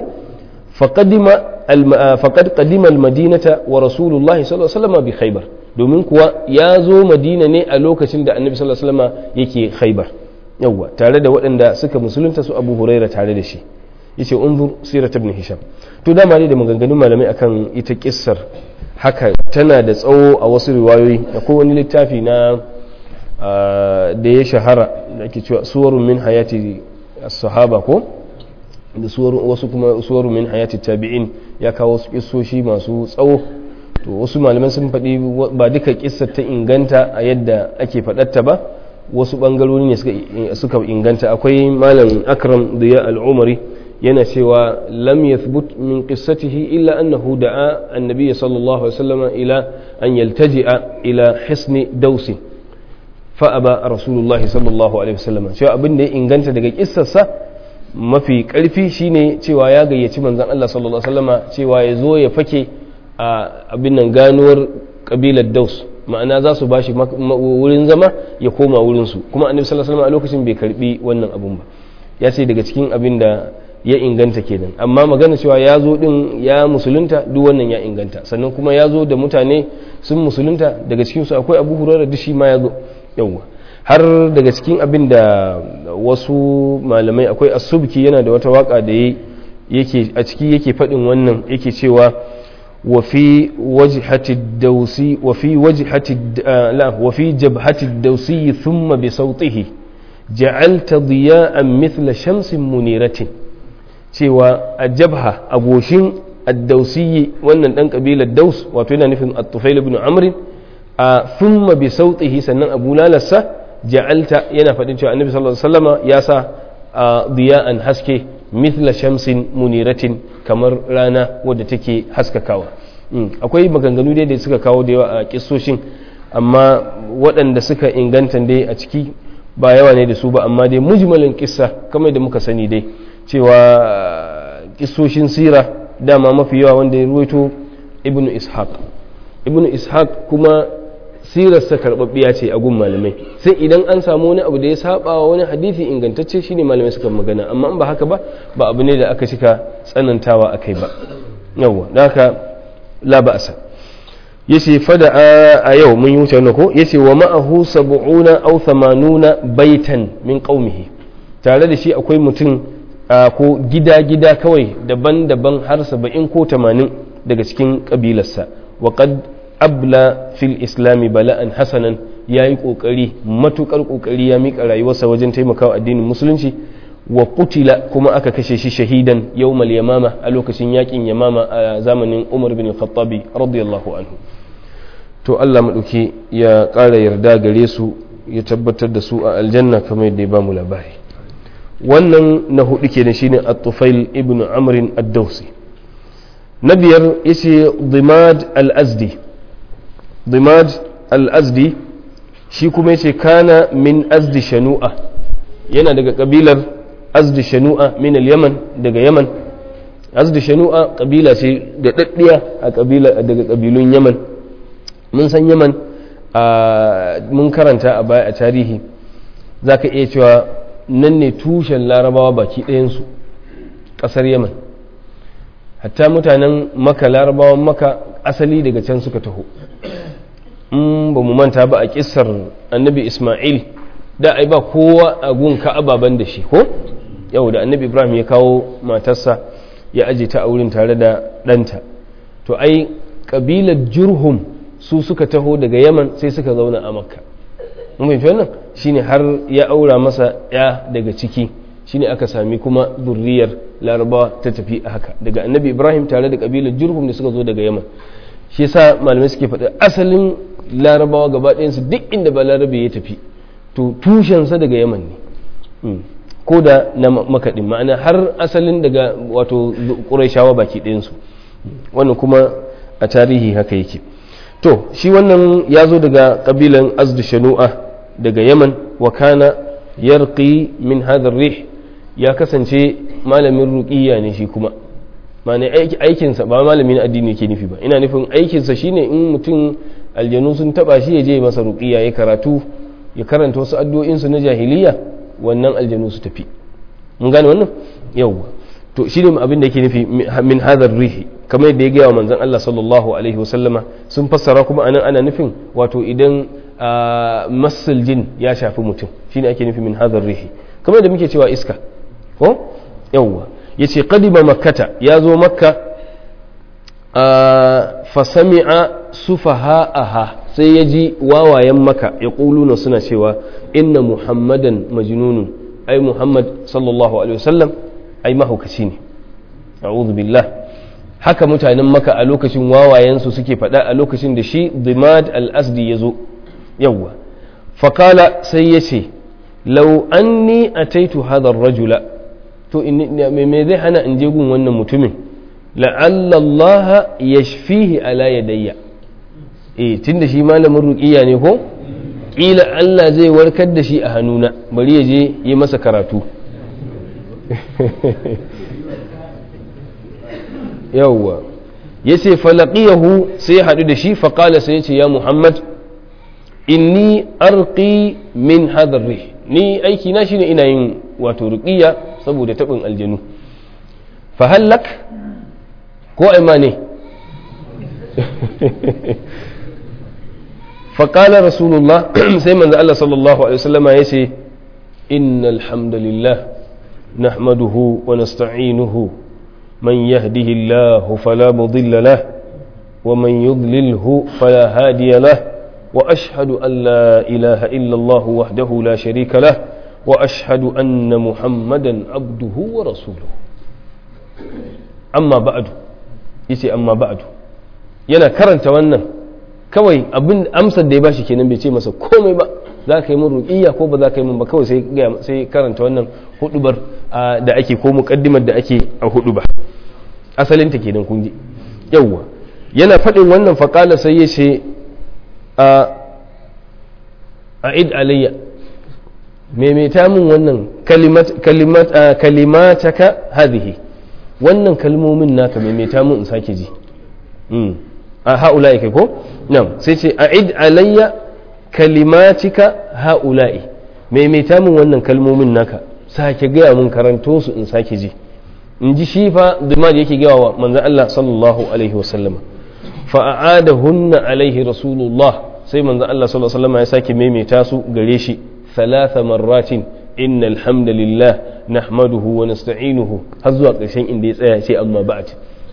faqad qadima al-madinata wa rasulullahi sallallahu alaihi wasallam bi khaybar domin kuwa ya zo madina ne a lokacin da annabi sallallahu alaihi wasallam yake khaybar yawwa tare da waɗanda suka musulunta su abu huraira tare da shi yace unzur sirat ibn hisham to dama ne da maganganun malamai akan ita kissar haka tana da tsawo a wasu riwayoyi akwai wani littafi na da ya shahara da ake cewa suwarun min hayati sahaba ko da wasu kuma suwarun min hayati tabi'in ya kawo wasu kissoshi masu tsawo to wasu malaman sun faɗi ba duka kissar ta inganta a yadda ake faɗatta ba wasu ɓangarori ne suka inganta akwai malam akram da ya al'umari yana cewa lam yathbut min qissatihi illa annahu da'a annabiy sallallahu alaihi wasallam ila an yaltaji'a ila hisni dausi fa aba rasulullah sallallahu alaihi wasallam cewa abin da ya inganta daga kissarsa mafi karfi shine cewa ya gayyaci manzon Allah sallallahu alaihi wasallama cewa ya zo ya fake a abin nan ganuwar kabilar Daus ma'ana za su bashi wurin zama ya koma wurin su kuma annabi sallallahu alaihi wasallam a lokacin bai karbi wannan abun ba ya ce daga cikin abin da ya inganta kenan amma magana cewa ya zo din ya musulunta duk wannan ya inganta sannan kuma ya zo da mutane sun musulunta daga cikinsu akwai abu hurara da shi ma ya zo yawwa har daga cikin abin da wasu malamai akwai asubki yana da wata waka da yake a ciki yake faɗin wannan yake cewa wa fi wajhati dausi wa fi wajhati la wa fi jabhati dausi thumma bi sautihi ja'alta diya'an mithla shamsin muniratin cewa a jabha a goshin addausiyi wannan dan kabilar daus wato yana nufin at-tufail ibn amr a thumma bi sautihi sannan abu lalassa ja'alta yana faɗin cewa annabi sallallahu alaihi wasallama ya sa diya'an haske mithla shamsin muniratin kamar rana wadda take haskakawa akwai maganganu dai da suka kawo da yawa a kissoshin amma waɗanda suka inganta dai a ciki ba yawa ne da su ba amma dai mujmalin kissa kamar da muka sani dai cewa kissoshin sira dama mafi yawa wanda ya ruwaito ibnu ishaq ibnu ishaq kuma sirarsa karɓaɓɓiya ce a gun malamai sai idan an samu wani abu da ya saba wa wani hadisi ingantacce shine malamai suka magana amma in ba haka ba ba abu ne da aka cika tsanantawa akai ba yawwa da haka la ba'sa yace fada a yau mun yi wuce wannan ko yace wa ma'ahu sab'una aw thamanuna baitan min qaumihi tare da shi akwai mutum ko gida-gida kawai daban-daban har saba'in ko tamanin daga cikin kabilarsa wa qad abla fil islami bala'an hasanan ya yi ƙoƙari matuƙar ƙoƙari ya miƙa rayuwarsa wajen taimakawa addinin musulunci wa kutila kuma aka kashe shi shahidan yawmal yamama a lokacin yakin yamama a zamanin umar bin khattabi radiyallahu anhu to Allah maɗauki ya ƙara yarda gare su ya tabbatar da su a aljanna kamar yadda ya ba mu labari wannan na hudu kenan shine at-tufail ibn amr ad-dawsi na biyar yace dimad al-azdi dimad al-azdi shi kuma yace kana min azdi shanu'a yana daga kabilar azdi shanu'a min al-yaman daga yaman azdi shanu'a kabila ce da daddiya a kabila daga kabilun yaman mun san yaman mun karanta a baya a tarihi zaka iya cewa nan ne tushen larabawa baki ɗayansu ƙasar yaman hatta mutanen maka larabawan maka asali daga can suka taho in ba mu manta ba a ƙisar annabi ismail da ai ba kowa a gun ka'ababan da shi ko yau da annabi ibrahim ya kawo matarsa ya aje ta a wurin tare da ɗanta to ai ƙabilar jurhum su suka taho daga yaman sai suka zauna a makka mun fahimci wannan shine har ya aura masa ya daga ciki shine aka sami kuma zurriyar larabawa ta tafi a haka daga annabi ibrahim tare da kabilar jurhum da suka zo daga yaman shi yasa malamai suke faɗi asalin larabawa gaba ɗayansu duk inda ba larabe ya tafi to tushensa daga yaman ne ko da na makaɗin ma'ana har asalin daga wato ƙuraishawa baki ɗayansu wannan kuma a tarihi haka yake to shi wannan ya zo daga ƙabilan azdu shanu'a daga yaman wa kana yarqi min hadha rih ya kasance malamin ruqiyya ne shi kuma ma'ana aikinsa ba malamin addini ke nufi ba ina nufin aikinsa shine in mutum aljanu sun taba shi ya je masa ruqiyya ya karatu ya karanta wasu addu'o'insu na jahiliya wannan aljanu su tafi mun gane wannan yawwa to shi ne abin da yake nufi min hadar rihi kamar yadda ya gaya wa manzon Allah sallallahu alaihi wasallama sun fassara kuma anan ana nufin wato idan masul jin ya shafi mutum shine ake nufi min hadar rihi kamar yadda muke cewa iska ko yawwa yace qadima makkata ya zo makka fa sami'a sufaha'aha sai ya ji wawayen maka ya ƙuluna suna cewa inna muhammadan majnunun ai muhammad sallallahu alaihi wasallam ai mahaukaci ne a'udhu billah haka mutanen maka a lokacin wawayensu suke faɗa a lokacin da shi dimad al-asdi ya zo yawwa fakala sai ya ce lau anni ataitu hadha rajula to me zai hana in je gun wannan mutumin la'alla Allah yashfihi ala yadayya eh tunda shi malamin ruqiya ne ko ƙila Allah zai warkar da shi a hannuna bari ya je yi masa karatu yawwa ya ce falaƙiyahu sai haɗu da shi faƙala sai ya ce ya muhammad inni arqi min hadarri ni aiki na shine ina yin wato ruqiyya saboda tabin aljanu fa hallak ko ai ne fa qala rasulullah sai manzo Allah sallallahu alaihi wasallama yace innal hamdalillah nahmaduhu wa nasta'inuhu man yahdihillahu fala mudilla lahu ومن يضلله فلا هادي له واشهد ان لا اله الا الله وحده لا شريك له واشهد ان محمدا عبده ورسوله اما بعد yace amma ba'du yana karanta wannan kawai abin amsar da ya bashi kenan bai ce masa komai ba za ka yi min ruqiyya ko ba za ka yi min ba kawai sai sai karanta wannan hudubar da ake ko muqaddimar da ake a huduba asalin ta kenan kun ji yawwa yana faɗin wannan faƙala sai ya ce a id alayya maimaita min wannan kalimataka hadhihi wannan kalmomin naka maimaita min in sake ji a ha'ula'i kai ko nan sai ce a id alayya kalimatika ha'ula'i maimaita min wannan kalmomin naka sake gaya min karanto su in sake ji in ji shi fa da yake gaya wa manzan Allah sallallahu alaihi wasallama fa'adahunna alaihi rasulullah sai manzon Allah sallallahu alaihi wasallam ya sake maimaita su gare shi thalatha marratin innal hamdalillah nahmaduhu wa nasta'inuhu har zuwa ƙarshen inda ya tsaya sai amma ba'd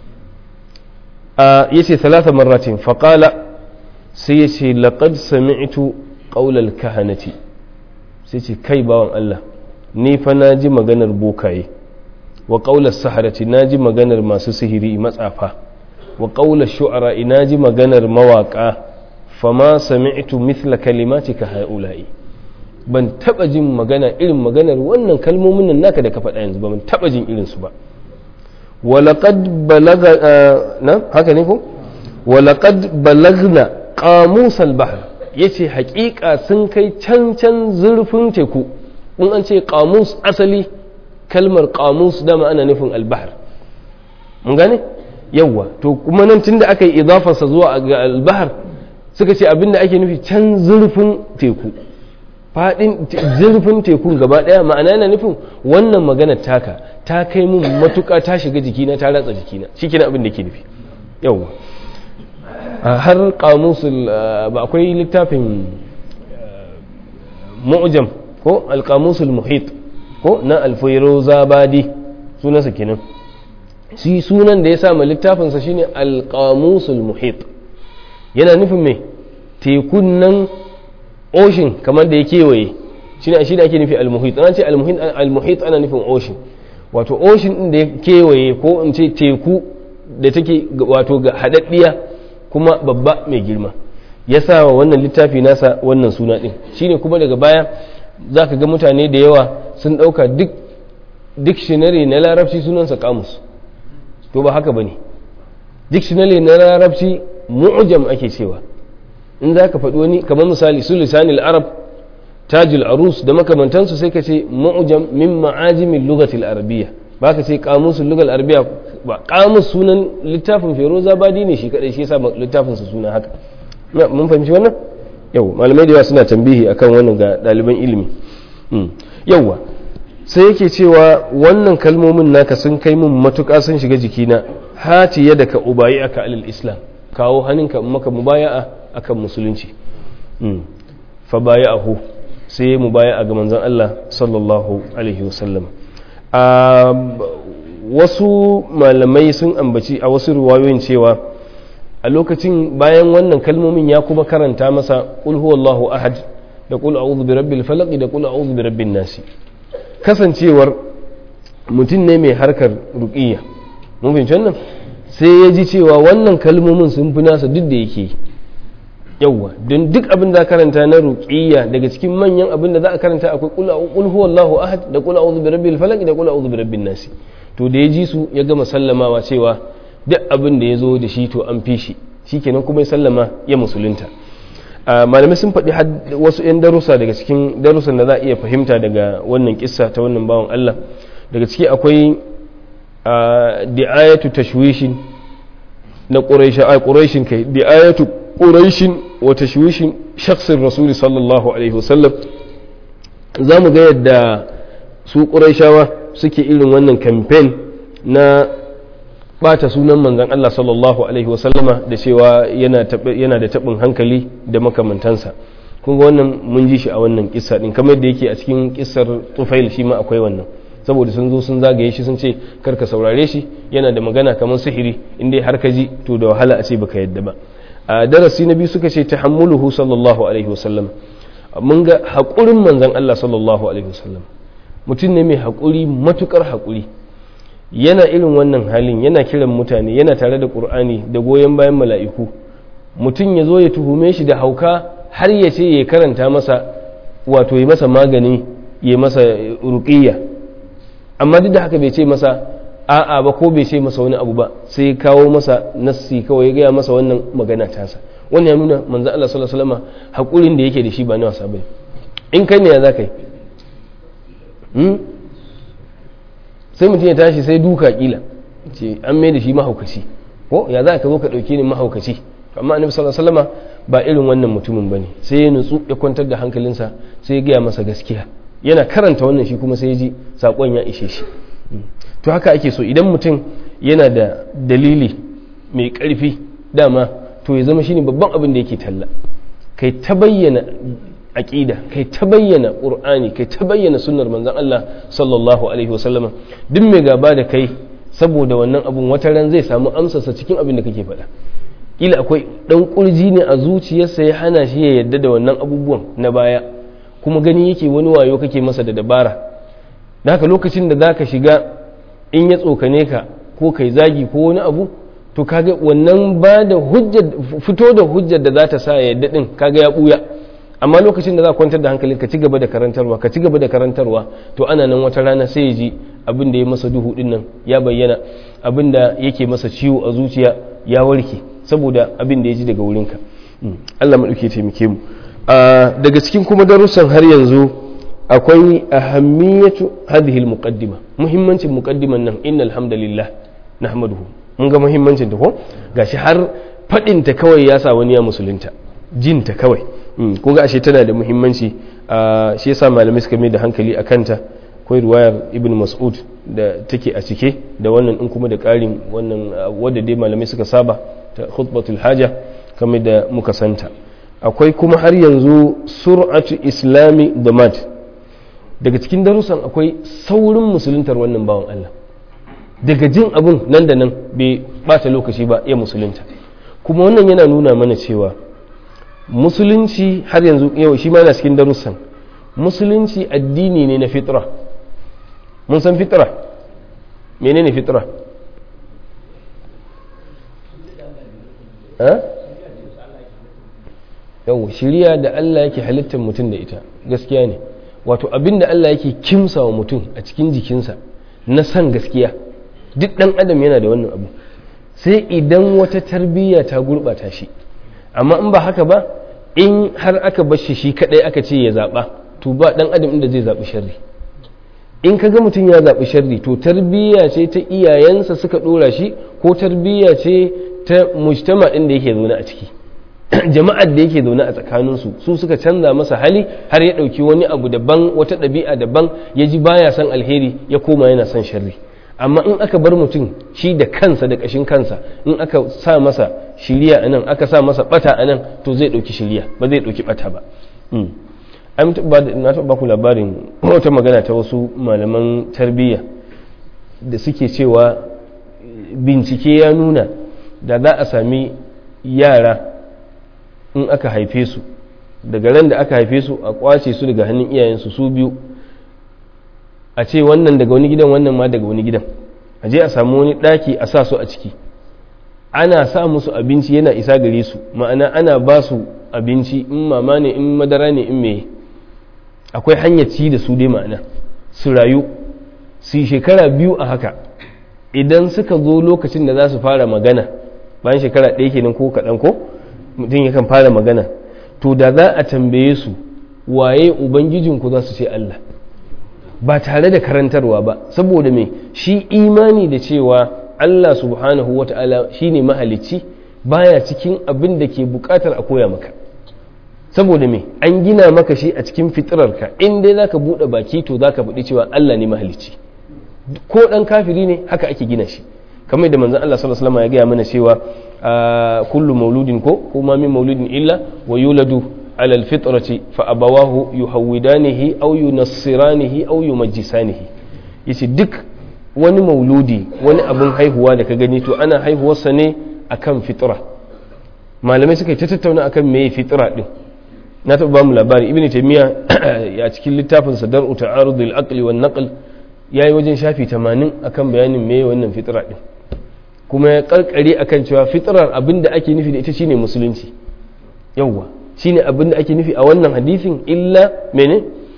a yace thalatha marratin fa qala sai yace laqad sami'tu qawla al-kahanati sai ce kai bawan Allah ni fa naji maganar bokaye wa qawla as-saharati naji maganar masu sihiri matsafa wa ƙaular shu'ara ina ji maganar mawaƙa fama sami'tu mithla kalimatika haula'i ban taba jin magana irin maganar wannan kalmomin nan naka da ka faɗa yanzu ba ban taba jin irin su ba walaqad balaga na haka ne ko walaqad balagna qamus al-bahr yace haƙiƙa sun kai can can zurfin teku in an ce qamus asali kalmar qamus dama ana nufin al-bahr mun gane yawwa to kuma nan tunda aka yi idafarsa zuwa ga albahar suka ce abinda ake nufi can zurfin teku fadin zurfin tekun gaba daya ma'ana yana nufin wannan magana taka ta kai mun matuka ta shiga jikina ta ratsa jikina shikenan abin da ke nufi yawwa har kamusul ba akwai littafin mu'jam ko alqamusul muhit ko na alfayruzabadi sunansa kenan shi sunan da ya sa ma littafinsa shine alƙamusul muhit yana nufin mai tekun nan ocean kamar da ya kewaye shine shi da ake nufi almuhit ana ce almuhit ana nufin ocean wato ocean din da ya kewaye ko in ce teku da take wato ga haɗaɗɗiya kuma babba mai girma ya sa wa wannan littafi nasa wannan suna ɗin shine kuma daga baya za ka ga mutane da yawa sun ɗauka duk dictionary na larabci sunansa kamus to ba haka ba ne dictionary na larabci mu'jam ake cewa in za ka faɗi wani kamar misali su lisanil arab tajul arus da makamantansu sai ka ce mu'jam min ma'ajimin lugatil arabiyya ba ka ce kamusul lugal arabiyya ba kamus sunan littafin feroza badi ne shi kadai shi yasa littafin su suna haka mun fahimci wannan yau malamai da yawa suna tambihi akan wannan ga ɗaliban ilimi yauwa sai yake cewa wannan kalmomin naka sun kai min matuƙa sun shiga jikina hati yadda ka ubayi aka alil islam kawo hannunka maka mubaya'a akan musulunci fa baya'ahu sai mubaya'a ga manzon Allah sallallahu alaihi wasallam a wasu malamai sun ambaci a wasu ruwayoyin cewa a lokacin bayan wannan kalmomin ya kuma karanta masa qul huwallahu ahad da qul a'udhu birabbil falaq da qul a'udhu birabbin nasi kasancewar mutum ne mai harkar ruqiyya mun fahimci wannan sai ya ji cewa wannan kalmomin sun fi nasa duk da yake yawwa don duk abin da karanta na ruqiyya daga cikin manyan abin da za a karanta akwai qul huwallahu ahad da qul a'udhu birabbil falaq da qul a'udhu birabbin nasi to da ya ji su ya gama sallamawa cewa duk abin da ya zo da shi to an fi shi shikenan kuma ya sallama ya musulunta malamai sun faɗi wasu 'yan darussa daga cikin darussan da za a iya fahimta daga wannan kissa ta wannan bawan Allah daga ciki akwai di'ayatu tashwishin na ƙuraishin kai di'ayatu ƙuraishin wa tashwishin shakhsin rasuli sallallahu alaihi wasallam za mu ga yadda su ƙuraishawa suke irin wannan kamfen na bata sunan manzon Allah sallallahu alaihi wasallama da cewa yana da taɓin hankali da makamantansa kun ga wannan mun ji shi a wannan kissa din kamar da yake a cikin kissar tufail shi ma akwai wannan saboda sun zo sun zagaye shi sun ce kar ka saurare shi yana da magana kamar sihiri inda har ka ji to da wahala a ce baka yadda ba a darasi na biyu suka ce tahammuluhu sallallahu alaihi wasallam mun ga haƙurin manzon Allah sallallahu alaihi wasallam mutum ne mai haƙuri matukar haƙuri yana irin wannan halin yana kiran mutane yana tare da ƙur'ani da goyon bayan mala'iku mutum ya zo ya tuhume shi da hauka har ya ce ya karanta masa wato ya masa magani ya masa ruqiyya amma duk da haka bai ce masa a'a ba ko bai ce masa wani abu ba sai kawo masa nassi kawai ya gaya masa wannan magana tasa wannan ya nuna manzo Allah sallallahu alaihi wasallam hakurin da yake da shi ba na wasa bane in kai ne ya zaka yi sai mutum ya tashi sai duka kila ce an mai da shi mahaukaci ko ya za ka zo ka ɗauke ni mahaukaci amma annabi sallallahu alaihi wasallam ba irin wannan mutumin bane sai ya nutsu ya kwantar da hankalinsa sai ya gaya masa gaskiya yana karanta wannan shi kuma sai ya ji sakon ya ishe shi to haka ake so idan mutum yana da dalili mai ƙarfi dama to ya zama shine babban abin da yake talla kai ta bayyana aqida kai ta bayyana qur'ani kai ta bayyana sunnar manzon Allah sallallahu alaihi wasallam duk mai gaba da kai saboda wannan abun wata ran zai samu amsarsa cikin abin da kake faɗa kila akwai dan kurji ne a zuciyarsa ya hana shi ya yadda da wannan abubuwan na baya kuma gani yake wani wayo kake masa da dabara da haka lokacin da zaka shiga in ya tsokane ka ko kai zagi ko wani abu to kaga wannan ba da hujjar fito da hujjar da za ta sa ya yadda din kaga ya buya amma lokacin da za kwantar da hankali ka ci gaba da karantarwa ka ci gaba da karantarwa to ana nan wata rana sai ya ji abin da ya masa duhu din nan ya bayyana abin da yake masa ciwo a zuciya ya warke saboda abin da ya ji daga wurinka Allah maɗauke taimake mu daga cikin kuma darussan har yanzu akwai ahammiyatu hadhihi almuqaddima muhimmancin muqaddiman nan innal hamdalillah nahmaduhu mun ga muhimmancin ta ko gashi har fadin ta kawai ya sa wani ya musulunta jin ta kawai ko ga ashe tana da muhimmanci shi yasa malamai suka mai da hankali a kanta akwai ruwayar ibn mas'ud da take a cike da wannan in kuma da ƙarin wannan wadda dai malamai suka saba ta khutbatul haja kamar da muka santa akwai kuma har yanzu sur'atu islami damad daga cikin darussan akwai saurin musuluntar wannan bawan Allah daga jin abun nan da nan bai bata lokaci ba ya musulunta kuma wannan yana nuna mana cewa musulunci har yanzu yau shi ma yana cikin darussan musulunci addini ne na fitra mun san fitra menene fitra yau shirya da Allah yake halittar mutum da ita gaskiya ne wato abin da Allah yake kimsa wa mutum a cikin jikinsa na san gaskiya duk ɗan adam yana da wannan abu sai idan wata tarbiyya ta gurɓata shi amma in ba haka ba in har aka bar shi shi kaɗai aka ce ya zaɓa to ba ɗan adam inda zai zaɓi sharri in ka ga mutum ya zaɓi sharri to tarbiyya ce ta iyayensa suka ɗora shi ko tarbiyya ce ta mujtama ɗin da yake zaune a ciki jama'ar da yake zaune a tsakaninsu su suka canza masa hali har ya ɗauki wani abu daban wata ɗabi'a daban ya ji baya son alheri ya koma yana son sharri amma in aka bar mutum shi da kansa da ƙashin kansa in aka sa masa shiriya a nan aka sa masa ɓata a nan to zai ɗauki shiriya ba zai ɗauki ɓata ba na taɓa baku labarin wata magana ta wasu malaman tarbiyya da suke cewa bincike ya nuna da za a sami yara in aka haife su daga ran da aka haife su a kwace su daga hannun iyayensu su biyu a ce wannan daga wani gidan wannan ma daga wani gidan a je a samu wani ɗaki a sa su a ciki ana sa musu abinci yana isa gare su ma'ana ana ba su abinci in mama ne in madara ne in meye akwai hanyar ci da su dai ma'ana su rayu su yi shekara biyu a haka idan suka zo lokacin da za su fara magana bayan shekara ɗaya kenan ko kaɗan ko mutum yakan fara magana to da za a tambaye su waye ubangijinku za su ce Allah ba tare da karantarwa ba saboda me shi imani da cewa Allah subhanahu wa ta'ala shi ne mahalicci baya cikin abin da ke bukatar a koya maka saboda me an gina maka shi a cikin fitirarka in dai zaka buɗe baki to zaka faɗi cewa Allah ne mahalicci ko ɗan kafiri ne haka ake gina shi kamar da manzon Allah sallallahu alaihi wasallam ya gaya mana cewa kullu mauludin ko kuma min mauludin illa wa yuladu على الفطرة فأبواه يهودانه أو ينصرانه أو يمجسانه yace duk wani mauludi wani abin haihuwa da ka gani to ana haihuwarsa ne akan fitra malamai suka yi ta tattauna akan meye fitra din na taɓa bamu labari ibn taymiya a cikin littafin sa dar'u ta'arudul aqli wan naql yayi wajen shafi 80 akan bayanin meye wannan fitra din kuma ya karkare akan cewa fitrar abin da ake nufi da ita shine musulunci yawwa shine abin da ake nufi a wannan hadisin illa mene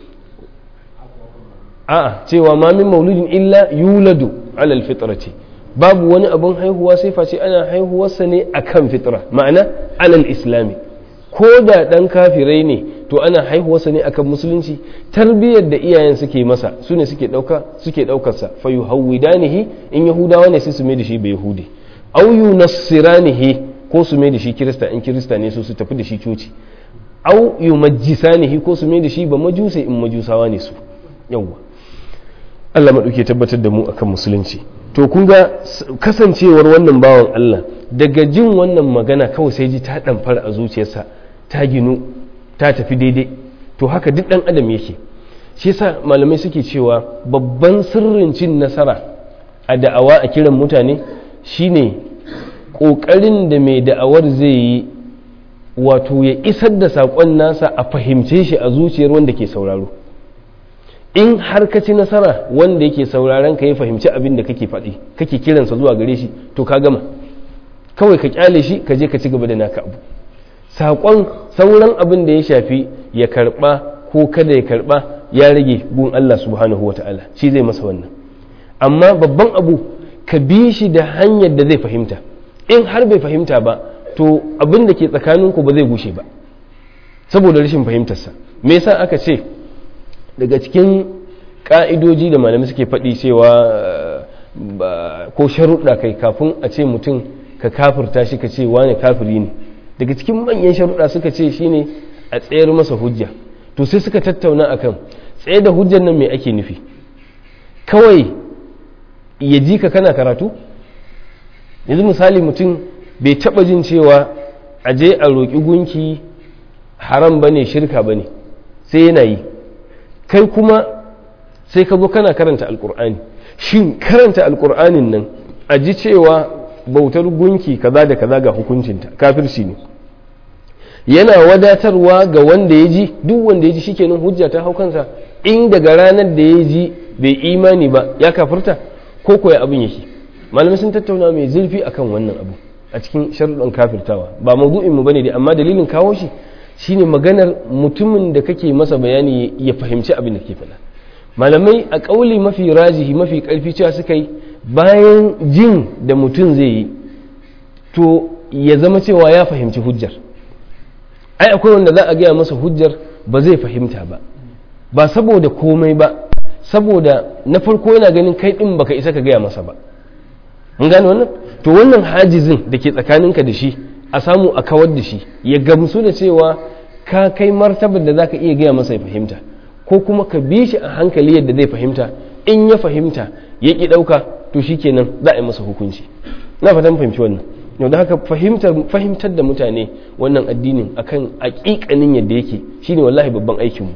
a'a cewa ma min mauludin illa yuladu alal fitrati babu wani abin haihuwa sai face ana haihuwarsa ne akan fitra ma'ana alal islami ko da dan kafirai ne to ana haihuwarsa ne akan musulunci tarbiyyar da iyayen suke masa su ne suke dauka suke daukarsa fa yuhawidanihi in yahudawa ne sai su mai da shi bai yahudi au yunassiranihi ko su mai da shi kirista in kirista ne su su tafi da shi coci au yumajjisanihi ko su mai da shi ba majusai in majusawa ne su yawwa Allah maɗauke tabbatar da mu akan musulunci to kun ga kasancewar wannan bawan Allah daga jin wannan magana kawai sai ji ta ɗamfar a zuciyarsa ta ginu ta tafi daidai to haka duk ɗan adam yake shi yasa malamai suke cewa babban sirrin cin nasara a da'awa a kiran mutane shine ƙoƙarin da mai da'awar zai yi wato ya isar da saƙon nasa a fahimce shi a zuciyar wanda ke sauraro in har ka ci nasara wanda yake sauraron ka ya fahimci abin da kake faɗi kake kiransa zuwa gare shi to ka gama kawai ka kyale shi ka je ka ci gaba da naka abu saƙon sauran abin da ya shafi ya karɓa ko kada ya karɓa ya rage gun Allah subhanahu wata'ala shi zai masa wannan amma babban abu ka bi shi da hanyar da zai fahimta in har bai fahimta ba to abin da ke tsakaninku ba zai gushe ba saboda rashin fahimtarsa me yasa aka ce daga cikin ka'idoji da malamai suke faɗi cewa ko sharuɗa kai kafin a ce mutum ka kafirta shi ka ce wane kafiri ne daga cikin manyan sharuɗa suka ce shine a tsayar masa hujja to sai suka tattauna akan tsaye da hujjar nan me ake nufi kawai ya ji ka kana karatu yanzu misali mutum bai taɓa jin cewa a je a roƙi gunki haram ba ne shirka ba ne sai yana yi kai kuma sai ka zo kana karanta alkur'ani shin karanta alkur'anin nan a ji cewa bautar gunki kaza da kaza ga hukuncinta kafirci ne yana wadatarwa ga wanda ya ji duk wanda ya ji shikenan hujja ta hau kansa in daga ranar da ya ji bai imani ba ya kafirta ko koya abin yake malamai sun tattauna mai zurfi akan wannan abu a cikin sharuɗan kafirtawa ba maudu'in mu bane dai amma dalilin kawo shi shine maganar mutumin da kake masa bayani ya fahimci abin da ke faɗa malamai a ƙauli mafi rajihi mafi ƙarfi cewa suka yi bayan jin da mutum zai yi to ya zama cewa ya fahimci hujjar ai akwai wanda za a gaya masa hujjar ba zai fahimta ba ba saboda komai ba saboda na farko yana ganin kai ɗin baka isa ka gaya masa ba mun gane wannan to wannan hajizin da ke tsakaninka da shi a samu a kawar da shi ya gamsu da cewa ka kai martabar da zaka iya gaya masa ya fahimta ko kuma ka bi shi a hankali yadda zai fahimta in ya fahimta ya ki ɗauka to shi kenan za a yi masa hukunci na fatan fahimci wannan yau da haka fahimtar da mutane wannan addinin akan aƙiƙanin yadda yake shine wallahi babban aikinmu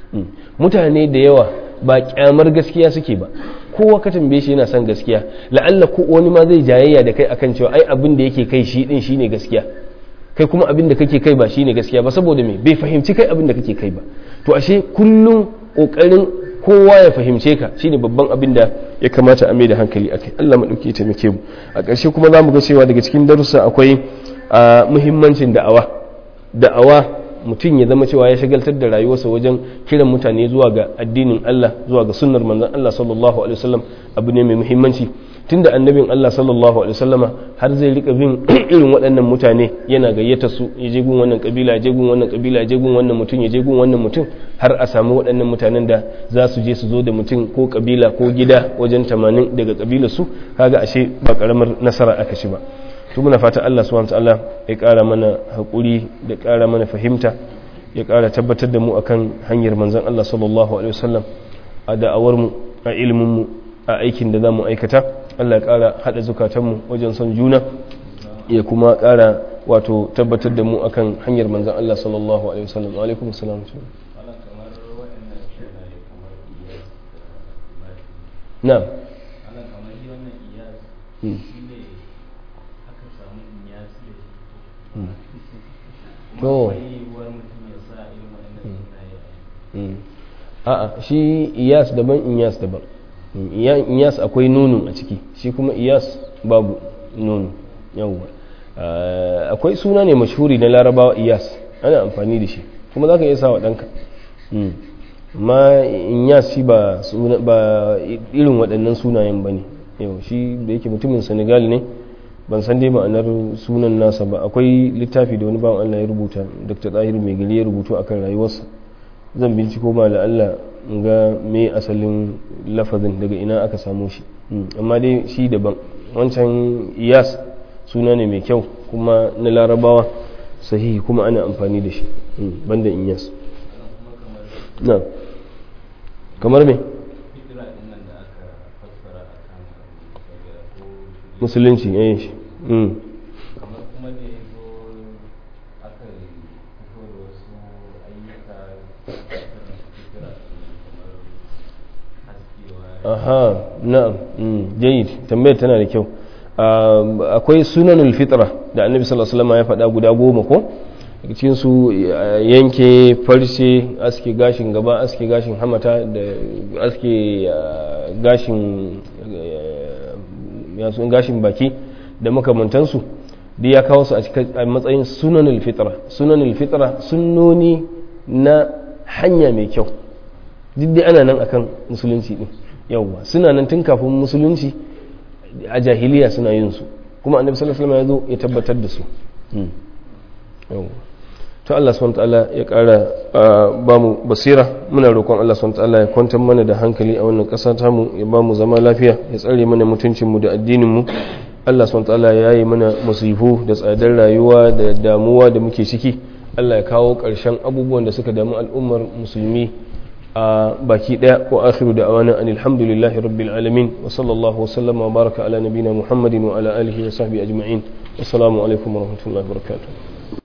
mutane da yawa ba kyamar gaskiya suke ba kowa ka tambaye shi yana son gaskiya la'alla ko wani ma zai jayayya da kai akan cewa ai abin da yake kai shi din shine gaskiya kai kuma abin da kake kai ba shine gaskiya ba saboda me bai fahimci kai abin da kake kai ba to ashe kullum kokarin kowa ya fahimce ka shine babban abin da ya kamata a mai da hankali akai Allah madauki ya taimake mu a ƙarshe kuma zamu ga cewa daga cikin darussa akwai muhimmancin da'awa da'awa mutum ya zama cewa ya shagaltar da rayuwarsa wajen kiran mutane zuwa ga addinin Allah zuwa ga sunnar manzon Allah sallallahu alaihi wasallam abu ne mai muhimmanci tunda annabin Allah sallallahu alaihi wasallama har zai rika bin irin waɗannan mutane yana gayyata su ya je gun wannan kabila ya je gun wannan kabila ya je gun wannan mutum ya je gun wannan mutum har a samu waɗannan mutanen da za su je su zo da mutum ko kabila ko gida wajen tamanin daga kabilar su kaga ashe ba karamar nasara aka ci ba to muna fata Allah subhanahu wataala ya ƙara mana hakuri da ƙara mana fahimta ya ƙara tabbatar da mu akan hanyar manzon Allah sallallahu alaihi wasallam a da'awar mu a ilimin mu a aikin da zamu aikata Allah ya ƙara haɗa zukatanmu wajen son juna ya kuma ƙara wato tabbatar da mu akan hanyar manzan Allah sallallahu alaihi wasallam alaikum salam na'am to a'a shi iyas daban iyas daban iyas akwai nunu a ciki shi kuma iyas babu nunu yawwa akwai suna ne mashhuri na larabawa iyas ana amfani da shi kuma za ka iya sawa ɗanka amma iyas shi ba irin waɗannan sunayen ba ne yau shi da yake mutumin senegal ne ban san dai ma'anar sunan nasa ba akwai littafi da wani bawan allah ya rubuta dr tahir mai gari ya rubutu akan rayuwarsa zan binciko ma da allah ga me asalin lafazin daga ina aka samu shi amma dai shi daban wancan iyas suna ne mai kyau kuma na larabawa sahihi kuma ana amfani da shi banda iyas na kamar me musulunci yayin shi aha na'am jayyid tambayar tana da kyau akwai sunanul fitra da annabi sallallahu alaihi wasallam ya faɗa guda goma ko cikin su yanke farce aske gashin gaba aske gashin hamata da aske gashin yasun gashin baki da makamantansu da ya kawo su a matsayin sunanul fitra sunanul fitra sunnoni na hanya mai kyau duk dai ana nan akan musulunci din yawwa suna nan tun kafin musulunci a jahiliya suna yin su kuma annabi sallallahu alaihi wasallam ya zo ya tabbatar da su yawwa to Allah subhanahu ta'ala ya kara ba mu basira muna roƙon Allah subhanahu ta'ala ya kwantar mana da hankali a wannan ƙasa ta mu ya ba mu zama lafiya ya tsare mana mutuncin mu da addinin mu Allah subhanahu ta'ala ya yi mana musifu da tsadar rayuwa da damuwa da muke ciki Allah ya kawo ƙarshen abubuwan da suka damu al'ummar musulmi a baki daya wa akhiru da awana an alhamdulillahi rabbil alamin wa sallallahu wa sallama wa baraka ala nabina muhammadin wa ala alihi wa sahbihi ajma'in assalamu alaikum wa rahmatullahi wa barakatuh